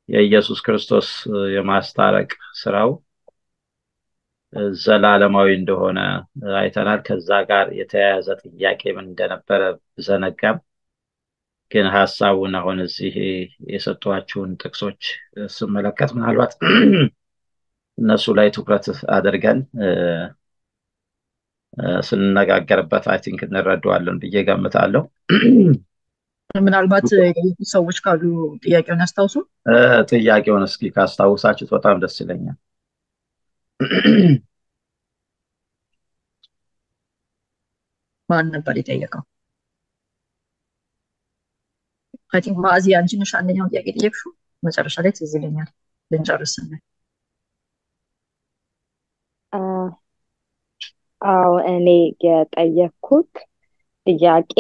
የኢየሱስ ክርስቶስ የማስታረቅ ስራው ዘላለማዊ እንደሆነ አይተናል። ከዛ ጋር የተያያዘ ጥያቄ ምን እንደነበረ ብዘነጋም ግን ሀሳቡን አሁን እዚህ የሰጧችሁን ጥቅሶች ስመለከት ምናልባት እነሱ ላይ ትኩረት አድርገን ስንነጋገርበት አይ ቲንክ እንረዳዋለን ብዬ ገምታለሁ። ምናልባት የጠየቁት ሰዎች ካሉ ጥያቄውን ያስታውሱ። ጥያቄውን እስኪ ካስታውሳችሁት በጣም ደስ ይለኛል። ማን ነበር የጠየቀው? አይ ቲንክ ማዕዚ አንቺ ነሽ አንደኛውን ጥያቄ ጠየቅሽው። መጨረሻ ላይ ትዝ ይለኛል ልንጨርስ ስንል። አዎ እኔ የጠየኩት ጥያቄ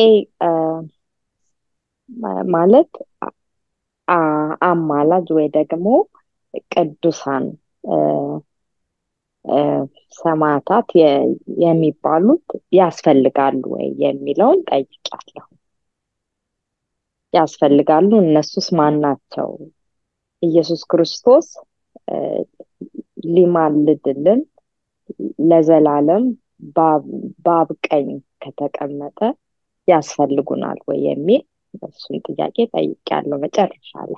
ማለት አማላጅ ወይ ደግሞ ቅዱሳን ሰማዕታት የሚባሉት ያስፈልጋሉ ወይ የሚለውን ጠይቃለሁ። ያስፈልጋሉ? እነሱስ ማን ናቸው? ኢየሱስ ክርስቶስ ሊማልድልን ለዘላለም በአብ ቀኝ ከተቀመጠ ያስፈልጉናል ወይ የሚል እሱን ጥያቄ ጠይቄያለሁ መጨረሻ ላይ።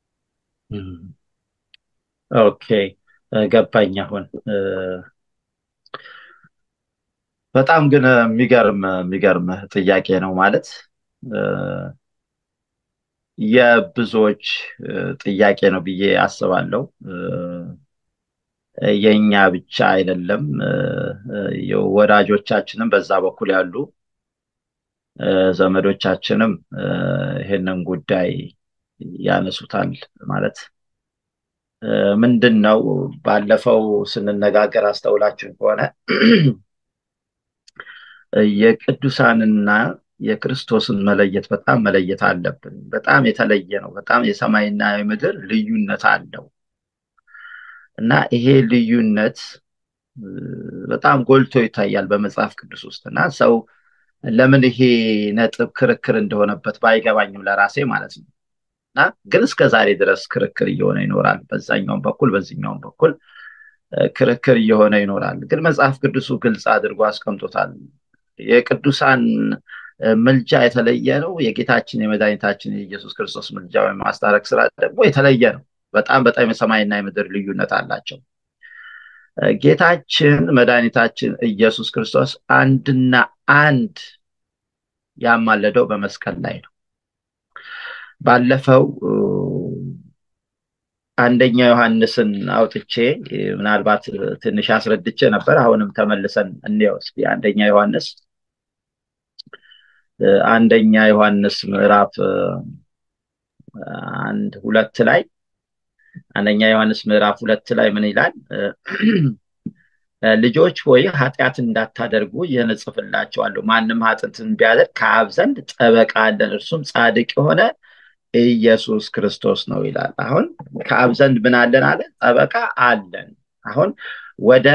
ኦኬ ገባኝ። አሁን በጣም ግን የሚገርም የሚገርም ጥያቄ ነው ማለት የብዙዎች ጥያቄ ነው ብዬ አስባለሁ። የኛ ብቻ አይደለም። ወዳጆቻችንም በዛ በኩል ያሉ ዘመዶቻችንም ይህንን ጉዳይ ያነሱታል ማለት ምንድን ነው ባለፈው ስንነጋገር አስተውላችሁ ከሆነ የቅዱሳንና የክርስቶስን መለየት በጣም መለየት አለብን። በጣም የተለየ ነው። በጣም የሰማይና የምድር ልዩነት አለው እና ይሄ ልዩነት በጣም ጎልቶ ይታያል በመጽሐፍ ቅዱስ ውስጥ እና ሰው ለምን ይሄ ነጥብ ክርክር እንደሆነበት ባይገባኝም ለራሴ ማለት ነው እና ግን እስከ ዛሬ ድረስ ክርክር እየሆነ ይኖራል። በዛኛውም በኩል በዚህኛውም በኩል ክርክር እየሆነ ይኖራል። ግን መጽሐፍ ቅዱሱ ግልጽ አድርጎ አስቀምጦታል። የቅዱሳን ምልጃ የተለየ ነው። የጌታችን የመድኃኒታችን የኢየሱስ ክርስቶስ ምልጃ ወይም ማስታረቅ ስራ ደግሞ የተለየ ነው። በጣም በጣም የሰማይና የምድር ልዩነት አላቸው። ጌታችን መድኃኒታችን ኢየሱስ ክርስቶስ አንድና አንድ ያማለደው በመስቀል ላይ ነው። ባለፈው አንደኛ ዮሐንስን አውጥቼ ምናልባት ትንሽ አስረድቼ ነበር። አሁንም ተመልሰን እንየው እስኪ አንደኛ ዮሐንስ አንደኛ ዮሐንስ ምዕራፍ አንድ ሁለት ላይ አንደኛ ዮሐንስ ምዕራፍ ሁለት ላይ ምን ይላል? ልጆች ሆይ ኃጢአት እንዳታደርጉ ይህን እጽፍላችኋለሁ። ማንም ኃጢአትን ቢያደርግ ከአብ ዘንድ ጠበቃ አለን፣ እርሱም ጻድቅ የሆነ ኢየሱስ ክርስቶስ ነው ይላል። አሁን ከአብ ዘንድ ምን አለን አለ? ጠበቃ አለን። አሁን ወደ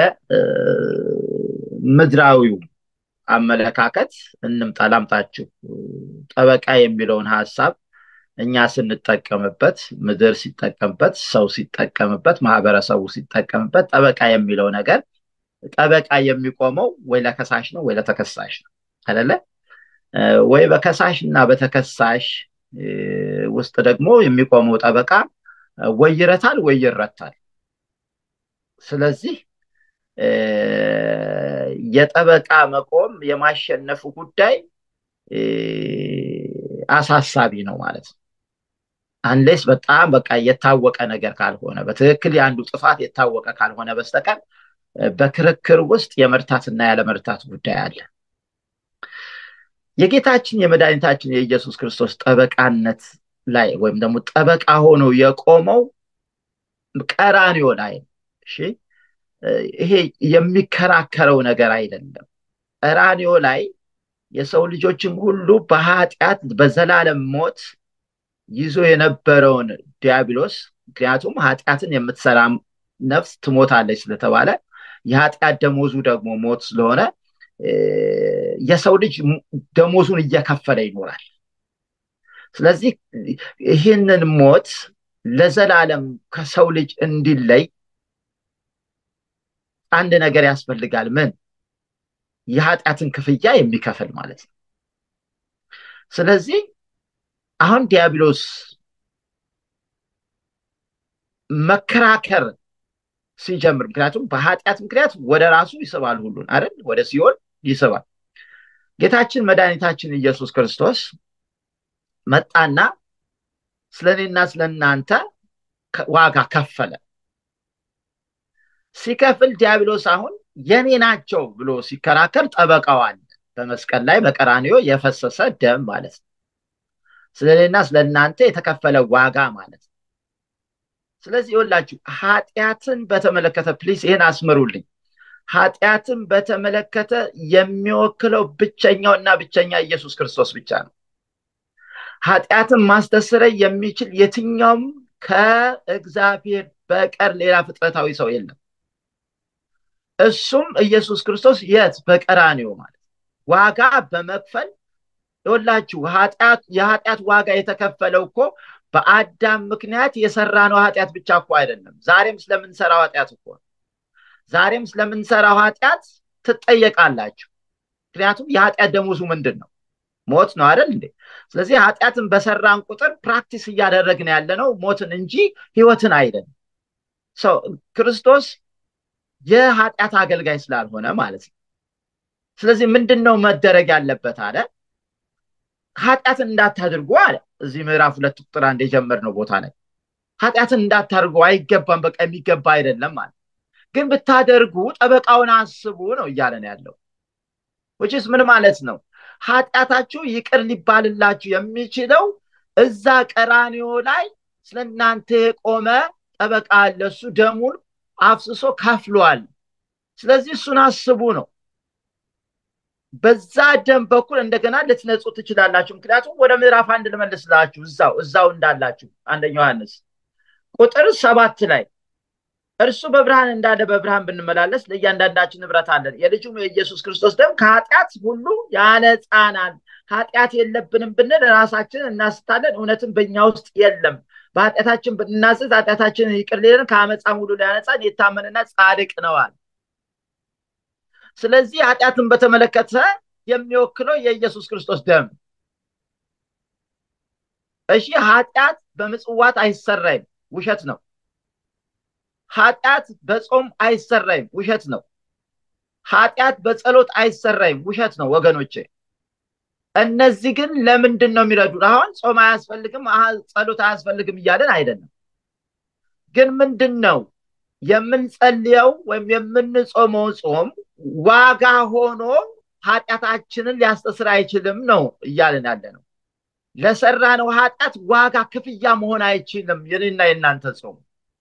ምድራዊው አመለካከት እንምጣ። ላምጣችሁ ጠበቃ የሚለውን ሀሳብ እኛ ስንጠቀምበት፣ ምድር ሲጠቀምበት፣ ሰው ሲጠቀምበት፣ ማህበረሰቡ ሲጠቀምበት ጠበቃ የሚለው ነገር ጠበቃ የሚቆመው ወይ ለከሳሽ ነው ወይ ለተከሳሽ ነው አይደለ? ወይ በከሳሽ እና በተከሳሽ ውስጥ ደግሞ የሚቆመው ጠበቃ ወይ ይረታል ወይ ይረታል። ስለዚህ የጠበቃ መቆም የማሸነፉ ጉዳይ አሳሳቢ ነው ማለት ነው። አንሌስ በጣም በቃ የታወቀ ነገር ካልሆነ በትክክል የአንዱ ጥፋት የታወቀ ካልሆነ በስተቀር በክርክር ውስጥ የመርታትና ያለመርታት ጉዳይ አለ። የጌታችን የመድኃኒታችን የኢየሱስ ክርስቶስ ጠበቃነት ላይ ወይም ደግሞ ጠበቃ ሆኖ የቆመው ቀራንዮ ላይ እሺ፣ ይሄ የሚከራከረው ነገር አይደለም። ቀራንዮ ላይ የሰው ልጆችም ሁሉ በኃጢአት በዘላለም ሞት ይዞ የነበረውን ዲያብሎስ ምክንያቱም ኃጢአትን የምትሰራ ነፍስ ትሞታለች ስለተባለ የኃጢአት ደሞዙ ደግሞ ሞት ስለሆነ የሰው ልጅ ደሞዙን እየከፈለ ይኖራል። ስለዚህ ይህንን ሞት ለዘላለም ከሰው ልጅ እንዲለይ አንድ ነገር ያስፈልጋል። ምን? የኃጢአትን ክፍያ የሚከፍል ማለት ነው። ስለዚህ አሁን ዲያብሎስ መከራከር ሲጀምር ምክንያቱም በኃጢአት ምክንያት ወደ ራሱ ይስባል ሁሉን አይደል ወደ ሲኦል ይስባል ጌታችን መድኃኒታችን ኢየሱስ ክርስቶስ መጣና ስለ እኔና ስለ እናንተ ዋጋ ከፈለ ሲከፍል ዲያብሎስ አሁን የኔ ናቸው ብሎ ሲከራከር ጠበቃዋል በመስቀል ላይ በቀራኒዮ የፈሰሰ ደም ማለት ነው ስለ እኔና ስለ እናንተ የተከፈለ ዋጋ ማለት ነው ስለዚህ ይወላችሁ ኃጢአትን በተመለከተ ፕሊስ ይህን አስምሩልኝ ኃጢአትን በተመለከተ የሚወክለው ብቸኛው እና ብቸኛ ኢየሱስ ክርስቶስ ብቻ ነው ኃጢአትን ማስተስረይ የሚችል የትኛውም ከእግዚአብሔር በቀር ሌላ ፍጥረታዊ ሰው የለም እሱም ኢየሱስ ክርስቶስ የት በቀራኒዮ ማለት ዋጋ በመክፈል ይወላችሁ የኃጢአት ዋጋ የተከፈለው እኮ በአዳም ምክንያት የሰራነው ኃጢአት ብቻ እኮ አይደለም ዛሬም ስለምንሰራው ኃጢአት እኮ ዛሬም ስለምንሰራው ኃጢአት ትጠየቃላችሁ ምክንያቱም የኃጢአት ደሞዙ ምንድን ነው ሞት ነው አይደል እንዴ ስለዚህ ኃጢአትን በሰራን ቁጥር ፕራክቲስ እያደረግን ያለ ነው ሞትን እንጂ ህይወትን አይደለም ሰው ክርስቶስ የኃጢአት አገልጋይ ስላልሆነ ማለት ነው ስለዚህ ምንድን ነው መደረግ ያለበት አለ ኃጢአትን እንዳታድርጉ አለ እዚህ ምዕራፍ ሁለት ቁጥር አንድ የጀመርነው ቦታ ላይ ኃጢአትን እንዳታደርጉ አይገባም በቃ የሚገባ አይደለም ማለት ግን ብታደርጉ ጠበቃውን አስቡ ነው እያለን ያለው ውጭስ ምን ማለት ነው ኃጢአታችሁ ይቅር ሊባልላችሁ የሚችለው እዛ ቀራኒዮ ላይ ስለ እናንተ የቆመ ጠበቃ አለ እሱ ደሙን አፍስሶ ከፍሏል ስለዚህ እሱን አስቡ ነው በዛ ደም በኩል እንደገና ልትነጹ ትችላላችሁ ምክንያቱም ወደ ምዕራፍ አንድ ልመልስላችሁ እዛው እዛው እንዳላችሁ አንደኛ ዮሐንስ ቁጥር ሰባት ላይ እርሱ በብርሃን እንዳለ በብርሃን ብንመላለስ ለእያንዳንዳችን ንብረት አለን የልጁም የኢየሱስ ክርስቶስ ደም ከኃጢአት ሁሉ ያነጻናል ኃጢአት የለብንም ብንል ራሳችንን እናስታለን እውነትም በእኛ ውስጥ የለም በኃጢአታችን ብንናዘዝ ኃጢአታችንን ይቅር ሊለን ከአመፃም ሁሉ ሊያነጻን የታመንና ጻድቅ ነዋል ስለዚህ ኃጢአትን በተመለከተ የሚወክለው የኢየሱስ ክርስቶስ ደም እሺ ኃጢአት በምጽዋት አይሰራይም ውሸት ነው ኃጢአት በጾም አይሰራይም ውሸት ነው ኃጢአት በጸሎት አይሰራይም ውሸት ነው ወገኖቼ እነዚህ ግን ለምንድን ነው የሚረዱን አሁን ጾም አያስፈልግም ጸሎት አያስፈልግም እያለን አይደለም ግን ምንድን ነው የምንጸልየው ወይም የምንጾመው ጾም ዋጋ ሆኖ ኃጢአታችንን ሊያስተስር አይችልም ነው እያለን ያለ ነው ለሰራ ነው ኃጢአት ዋጋ ክፍያ መሆን አይችልም የኔና የእናንተ ጾም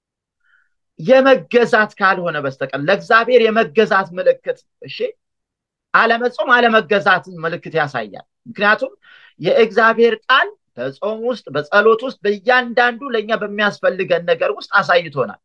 የመገዛት ካልሆነ በስተቀር ለእግዚአብሔር የመገዛት ምልክት እሺ አለመጾም አለመገዛትን ምልክት ያሳያል ምክንያቱም የእግዚአብሔር ቃል በጾም ውስጥ በጸሎት ውስጥ በእያንዳንዱ ለእኛ በሚያስፈልገን ነገር ውስጥ አሳይቶናል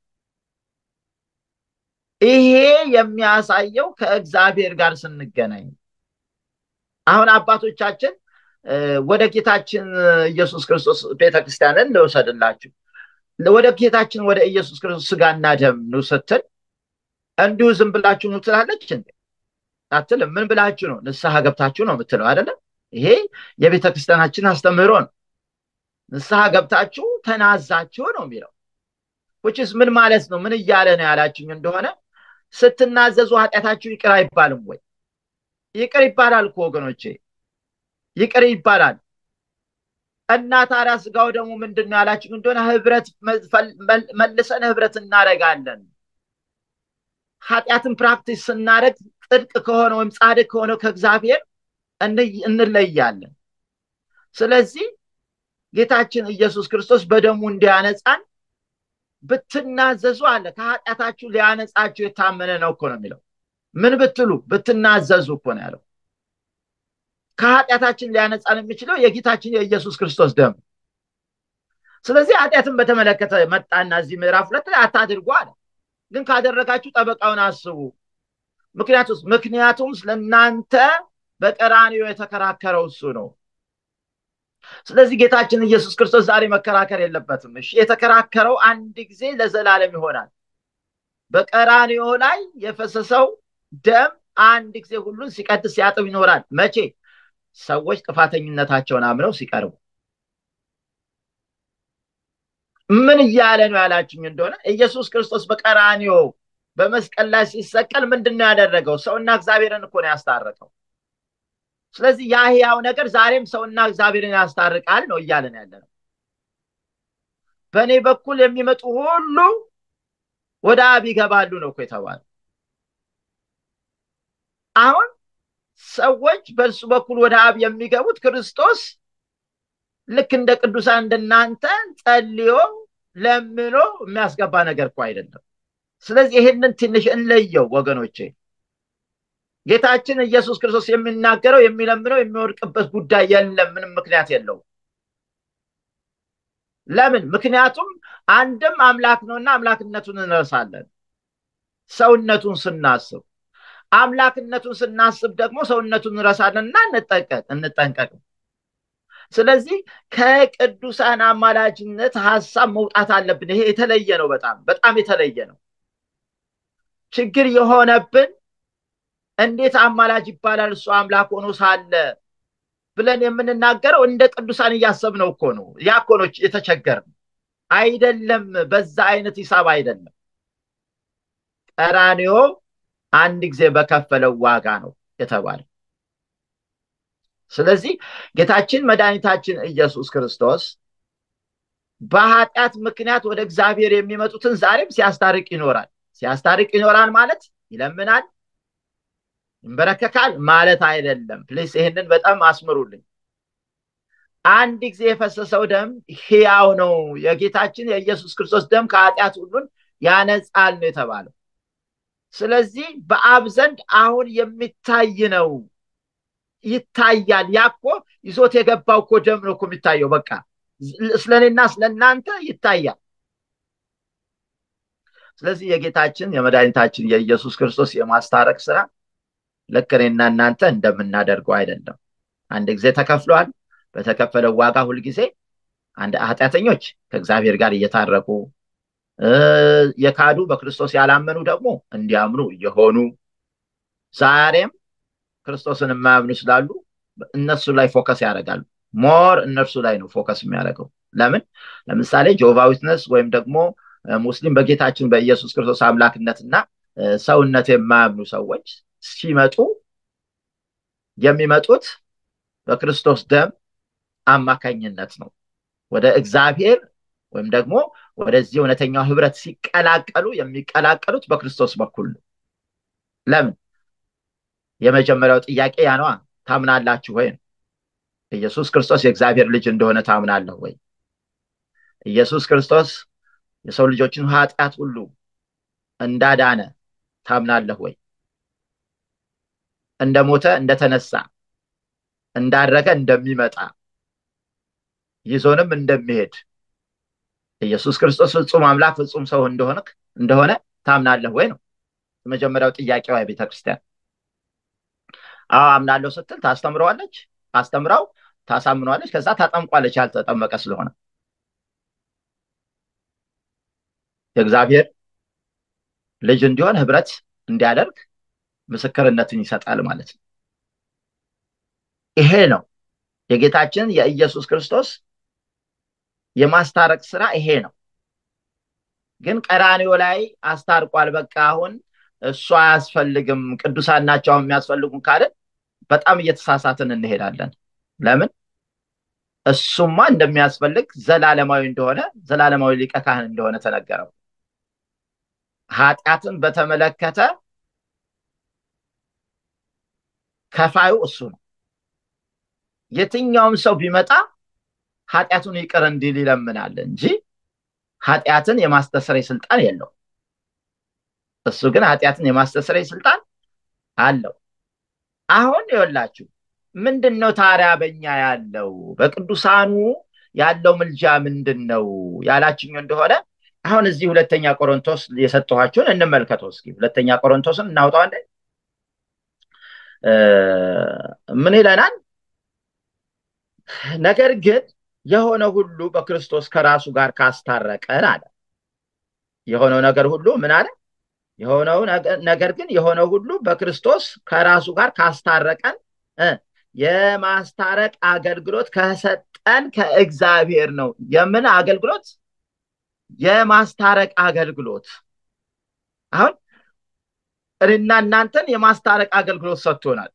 ይሄ የሚያሳየው ከእግዚአብሔር ጋር ስንገናኝ አሁን አባቶቻችን ወደ ጌታችን ኢየሱስ ክርስቶስ ቤተክርስቲያንን ልውሰድላችሁ ወደ ጌታችን ወደ ኢየሱስ ክርስቶስ ስጋና ደም ነው ስትል እንዲሁ ዝም ብላችሁ ነው ትላለች እንዴ አትልም ምን ብላችሁ ነው ንስሐ ገብታችሁ ነው የምትለው አይደለም ይሄ የቤተ ክርስቲያናችን አስተምህሮ ነው ንስሐ ገብታችሁ ተናዛችሁ ነው የሚለው ውጭስ ምን ማለት ነው ምን እያለ ነው ያላችሁኝ እንደሆነ ስትናዘዙ ኃጢአታችሁ ይቅር አይባልም ወይ ይቅር ይባላል እኮ ወገኖቼ ይቅር ይባላል እና ታዲያ ስጋው ደግሞ ምንድን ነው ያላችሁ እንደሆነ ህብረት መልሰን ህብረት እናደረጋለን ኃጢአትን ፕራክቲስ ስናደረግ ጽድቅ ከሆነ ወይም ጻድቅ ከሆነ ከእግዚአብሔር እንለያለን ስለዚህ ጌታችን ኢየሱስ ክርስቶስ በደሙ እንዲያነጻን ብትናዘዙ አለ ከኃጢአታችሁ ሊያነጻችሁ የታመነ ነው እኮ ነው የሚለው ምን ብትሉ ብትናዘዙ እኮ ነው ያለው ከኃጢአታችን ሊያነጻን የሚችለው የጌታችን የኢየሱስ ክርስቶስ ደም ስለዚህ ኃጢአትን በተመለከተ መጣና እዚህ ምዕራፍ ሁለት ላይ አታድርጉ አለ ግን ካደረጋችሁ ጠበቃውን አስቡ ምክንያቱም ምክንያቱም ስለእናንተ በቀራኒዮ የተከራከረው እሱ ነው ስለዚህ ጌታችን ኢየሱስ ክርስቶስ ዛሬ መከራከር የለበትም። እሺ የተከራከረው አንድ ጊዜ ለዘላለም ይሆናል። በቀራንዮ ላይ የፈሰሰው ደም አንድ ጊዜ ሁሉን ሲቀድስ ሲያጥብ ይኖራል። መቼ? ሰዎች ጥፋተኝነታቸውን አምነው ሲቀርቡ። ምን እያለ ነው ያላችሁኝ እንደሆነ ኢየሱስ ክርስቶስ በቀራንዮ በመስቀል ላይ ሲሰቀል ምንድን ነው ያደረገው? ሰውና እግዚአብሔርን እኮ ነው ያስታረቀው። ስለዚህ ያ ሕያው ነገር ዛሬም ሰውና እግዚአብሔርን ያስታርቃል ነው እያለን ያለ ነው። በእኔ በኩል የሚመጡ ሁሉ ወደ አብ ይገባሉ ነው እኮ የተባለ። አሁን ሰዎች በእርሱ በኩል ወደ አብ የሚገቡት ክርስቶስ ልክ እንደ ቅዱሳን እንደናንተ ጸልዮ ለምኖ የሚያስገባ ነገር እኮ አይደለም። ስለዚህ ይህንን ትንሽ እንለየው ወገኖቼ። ጌታችን ኢየሱስ ክርስቶስ የሚናገረው የሚለምነው የሚወድቅበት ጉዳይ የለም። ምንም ምክንያት የለውም። ለምን? ምክንያቱም አንድም አምላክ ነውና አምላክነቱን እንረሳለን ሰውነቱን ስናስብ። አምላክነቱን ስናስብ ደግሞ ሰውነቱን እንረሳለን እና እንጠንቀቅ። ስለዚህ ከቅዱሳን አማላጅነት ሀሳብ መውጣት አለብን። ይሄ የተለየ ነው። በጣም በጣም የተለየ ነው። ችግር የሆነብን እንዴት አማላጅ ይባላል እሱ አምላክ ሆኖ ሳለ ብለን የምንናገረው እንደ ቅዱሳን እያሰብነው እኮ ነው። ያ እኮ ነው የተቸገርነው። አይደለም፣ በዛ አይነት ሂሳብ አይደለም። ቀራንዮ አንድ ጊዜ በከፈለው ዋጋ ነው የተባለው። ስለዚህ ጌታችን መድኃኒታችን ኢየሱስ ክርስቶስ በኃጢአት ምክንያት ወደ እግዚአብሔር የሚመጡትን ዛሬም ሲያስታርቅ ይኖራል። ሲያስታርቅ ይኖራል ማለት ይለምናል፣ ይንበረከካል ማለት አይደለም። ፕሊስ ይህንን በጣም አስምሩልኝ። አንድ ጊዜ የፈሰሰው ደም ሕያው ነው። የጌታችን የኢየሱስ ክርስቶስ ደም ከኃጢአት ሁሉን ያነጻል ነው የተባለው። ስለዚህ በአብ ዘንድ አሁን የሚታይ ነው ይታያል። ያ እኮ ይዞት የገባው እኮ ደም ነው እኮ የሚታየው። በቃ ስለእኔና ስለእናንተ ይታያል። ስለዚህ የጌታችን የመድኃኒታችን የኢየሱስ ክርስቶስ የማስታረቅ ስራ ልክ እኔና እናንተ እንደምናደርገው አይደለም። አንድ ጊዜ ተከፍሏል። በተከፈለው ዋጋ ሁልጊዜ አንድ ኃጢአተኞች ከእግዚአብሔር ጋር እየታረቁ የካዱ በክርስቶስ ያላመኑ ደግሞ እንዲያምኑ እየሆኑ ዛሬም ክርስቶስን የማያምኑ ስላሉ እነሱ ላይ ፎከስ ያደርጋሉ። ሞር እነርሱ ላይ ነው ፎከስ የሚያደርገው። ለምን? ለምሳሌ ጆቫ ዊትነስ ወይም ደግሞ ሙስሊም በጌታችን በኢየሱስ ክርስቶስ አምላክነትና ሰውነት የማያምኑ ሰዎች ሲመጡ የሚመጡት በክርስቶስ ደም አማካኝነት ነው። ወደ እግዚአብሔር ወይም ደግሞ ወደዚህ እውነተኛው ህብረት ሲቀላቀሉ የሚቀላቀሉት በክርስቶስ በኩል ነው። ለምን? የመጀመሪያው ጥያቄ ያ ነዋ። ታምናላችሁ ወይ? ኢየሱስ ክርስቶስ የእግዚአብሔር ልጅ እንደሆነ ታምናለህ ወይ? ኢየሱስ ክርስቶስ የሰው ልጆችን ኃጢአት ሁሉ እንዳዳነ ታምናለህ ወይ? እንደሞተ እንደተነሳ እንዳረገ እንደሚመጣ ይዞንም እንደሚሄድ ኢየሱስ ክርስቶስ ፍጹም አምላክ ፍጹም ሰው እንደሆነ እንደሆነ ታምናለህ ወይ ነው የመጀመሪያው ጥያቄዋ የቤተ ክርስቲያን። አዎ አምናለሁ ስትል ታስተምረዋለች፣ አስተምራው ታሳምነዋለች፣ ከዛ ታጠምቋለች ያልተጠመቀ ስለሆነ የእግዚአብሔር ልጅ እንዲሆን ህብረት እንዲያደርግ ምስክርነትን ይሰጣል ማለት ነው። ይሄ ነው የጌታችን የኢየሱስ ክርስቶስ የማስታረቅ ስራ ይሄ ነው። ግን ቀራንዮ ላይ አስታርቋል። በቃ አሁን እሱ አያስፈልግም፣ ቅዱሳን ናቸው የሚያስፈልጉን ካልን በጣም እየተሳሳትን እንሄዳለን። ለምን? እሱማ እንደሚያስፈልግ ዘላለማዊ እንደሆነ ዘላለማዊ ሊቀ ካህን እንደሆነ ተነገረው። ኃጢአትን በተመለከተ ከፋዩ እሱ ነው። የትኛውም ሰው ቢመጣ ኃጢአቱን ይቅር እንዲል ይለምናል እንጂ ኃጢአትን የማስተሰረይ ስልጣን የለው። እሱ ግን ኃጢአትን የማስተሰረይ ስልጣን አለው። አሁን ይወላችሁ ምንድን ነው ታዲያ በኛ ያለው በቅዱሳኑ ያለው ምልጃ ምንድን ነው ያላችኝ እንደሆነ አሁን እዚህ ሁለተኛ ቆሮንቶስ የሰጠኋችሁን እንመልከተው እስኪ። ሁለተኛ ቆሮንቶስን እናውጣዋለን። ምን ይለናል? ነገር ግን የሆነ ሁሉ በክርስቶስ ከራሱ ጋር ካስታረቀን አለ የሆነው ነገር ሁሉ ምን አለ የሆነው ነገር ግን የሆነው ሁሉ በክርስቶስ ከራሱ ጋር ካስታረቀን የማስታረቅ አገልግሎት ከሰጠን ከእግዚአብሔር ነው የምን አገልግሎት የማስታረቅ አገልግሎት አሁን እኔና እናንተን የማስታረቅ አገልግሎት ሰጥቶናል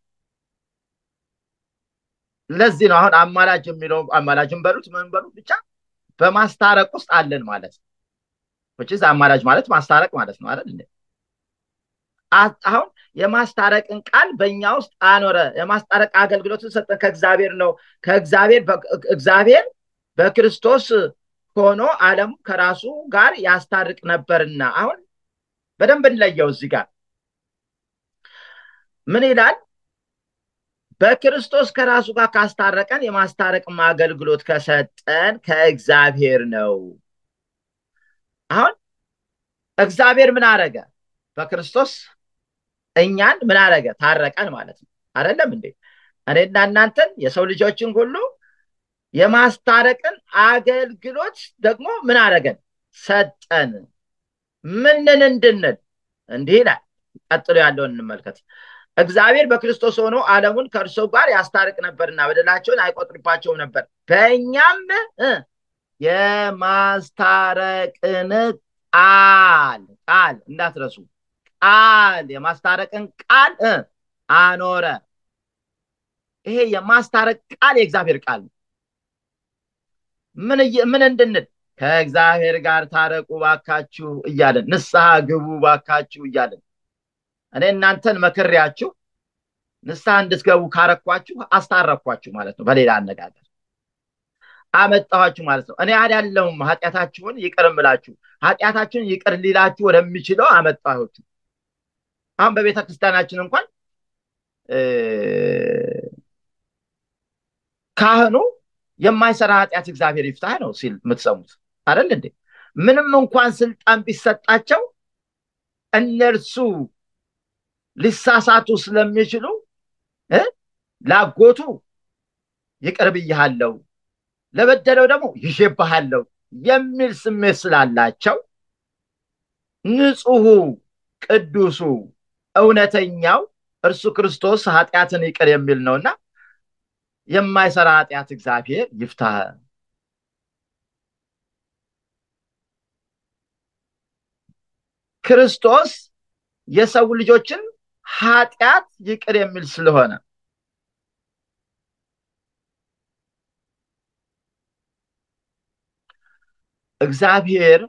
ለዚህ ነው አሁን አማላጅ የሚለው አማላጅን በሉት ምን በሉት ብቻ በማስታረቅ ውስጥ አለን ማለት ነው which አማላጅ ማለት ማስታረቅ ማለት ነው አይደል አሁን የማስታረቅን ቃል በእኛ ውስጥ አኖረ የማስታረቅ አገልግሎትን ሰጠን ከእግዚአብሔር ነው ከእግዚአብሔር እግዚአብሔር በክርስቶስ ሆኖ አለም ከራሱ ጋር ያስታርቅ ነበርና አሁን በደንብ እንለየው እዚህ ጋር ምን ይላል በክርስቶስ ከራሱ ጋር ካስታረቀን የማስታረቅ አገልግሎት ከሰጠን ከእግዚአብሔር ነው አሁን እግዚአብሔር ምን አረገ በክርስቶስ እኛን ምን አረገ ታረቀን ማለት ነው አይደለም እንዴ እኔና እናንተን የሰው ልጆችን ሁሉ የማስታረቅን አገልግሎት ደግሞ ምን አረገን ሰጠን ምንን እንድንል እንዲህ ይላል ቀጥሎ ያለውን እንመልከት እግዚአብሔር በክርስቶስ ሆኖ ዓለሙን ከእርሱ ጋር ያስታርቅ ነበርና በደላቸውን አይቆጥርባቸውም ነበር በእኛም የማስታረቅን ቃል ቃል እንዳትረሱ ቃል የማስታረቅን ቃል አኖረ ይሄ የማስታረቅ ቃል የእግዚአብሔር ቃል ነው ምን እንድንል ከእግዚአብሔር ጋር ታረቁ ባካችሁ እያለን ንስሐ ግቡ ባካችሁ እያለን እኔ እናንተን መክሬያችሁ ንስሐ እንድትገቡ ካረኳችሁ አስታረኳችሁ ማለት ነው በሌላ አነጋገር አመጣኋችሁ ማለት ነው እኔ ያለውም ኃጢአታችሁን ይቅር ምላችሁ ኃጢአታችሁን ይቅር ሊላችሁ ወደሚችለው አመጣኋችሁ አሁን በቤተ ክርስቲያናችን እንኳን ካህኑ የማይሰራ ኃጢአት እግዚአብሔር ይፍታህ ነው ሲል የምትሰሙት አይደል እንዴ ምንም እንኳን ስልጣን ቢሰጣቸው እነርሱ ሊሳሳቱ ስለሚችሉ ላጎቱ ይቅር ብያሃለው ለበደለው ደግሞ ይሼብሃለው የሚል ስሜት ስላላቸው ንጹሑ ቅዱሱ እውነተኛው እርሱ ክርስቶስ ኃጢአትን ይቅር የሚል ነውና የማይሰራ ኃጢአት እግዚአብሔር ይፍታህ ክርስቶስ የሰው ልጆችን ኃጢአት ይቅር የሚል ስለሆነ እግዚአብሔር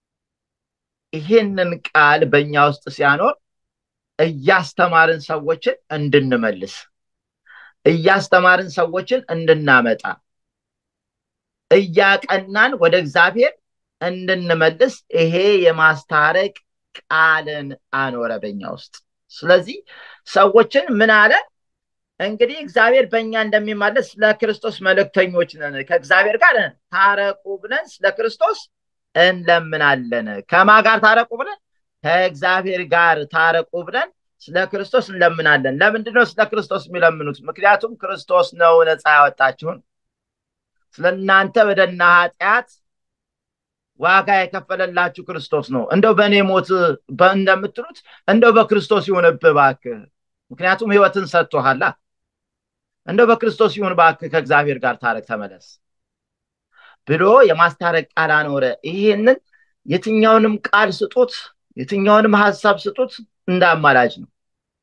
ይህንን ቃል በእኛ ውስጥ ሲያኖር እያስተማርን ሰዎችን እንድንመልስ እያስተማርን ሰዎችን እንድናመጣ እያቀናን ወደ እግዚአብሔር እንድንመልስ ይሄ የማስታረቅ ቃልን አኖረ በኛ ውስጥ ስለዚህ ሰዎችን ምን አለ እንግዲህ እግዚአብሔር በእኛ እንደሚማለስ ስለ ክርስቶስ መልእክተኞች ነን ከእግዚአብሔር ጋር ታረቁ ብለን ስለ ክርስቶስ እንለምናለን ከማ ጋር ታረቁ ብለን ከእግዚአብሔር ጋር ታረቁ ብለን ስለ ክርስቶስ እንለምናለን ለምንድነው ስለ ክርስቶስ የሚለምኑት ምክንያቱም ክርስቶስ ነው ነፃ ያወጣችሁን ስለ እናንተ በደና ኃጢአት ዋጋ የከፈለላችሁ ክርስቶስ ነው እንደው በእኔ ሞት እንደምትሉት እንደው በክርስቶስ ይሁንብህ እባክህ ምክንያቱም ህይወትን ሰጥቶሃላ እንደው በክርስቶስ ይሁን እባክህ ከእግዚአብሔር ጋር ታረቅ ተመለስ ብሎ የማስታረቅ ቃል አኖረ ይህንን የትኛውንም ቃል ስጡት የትኛውንም ሀሳብ ስጡት እንደ አማላጅ ነው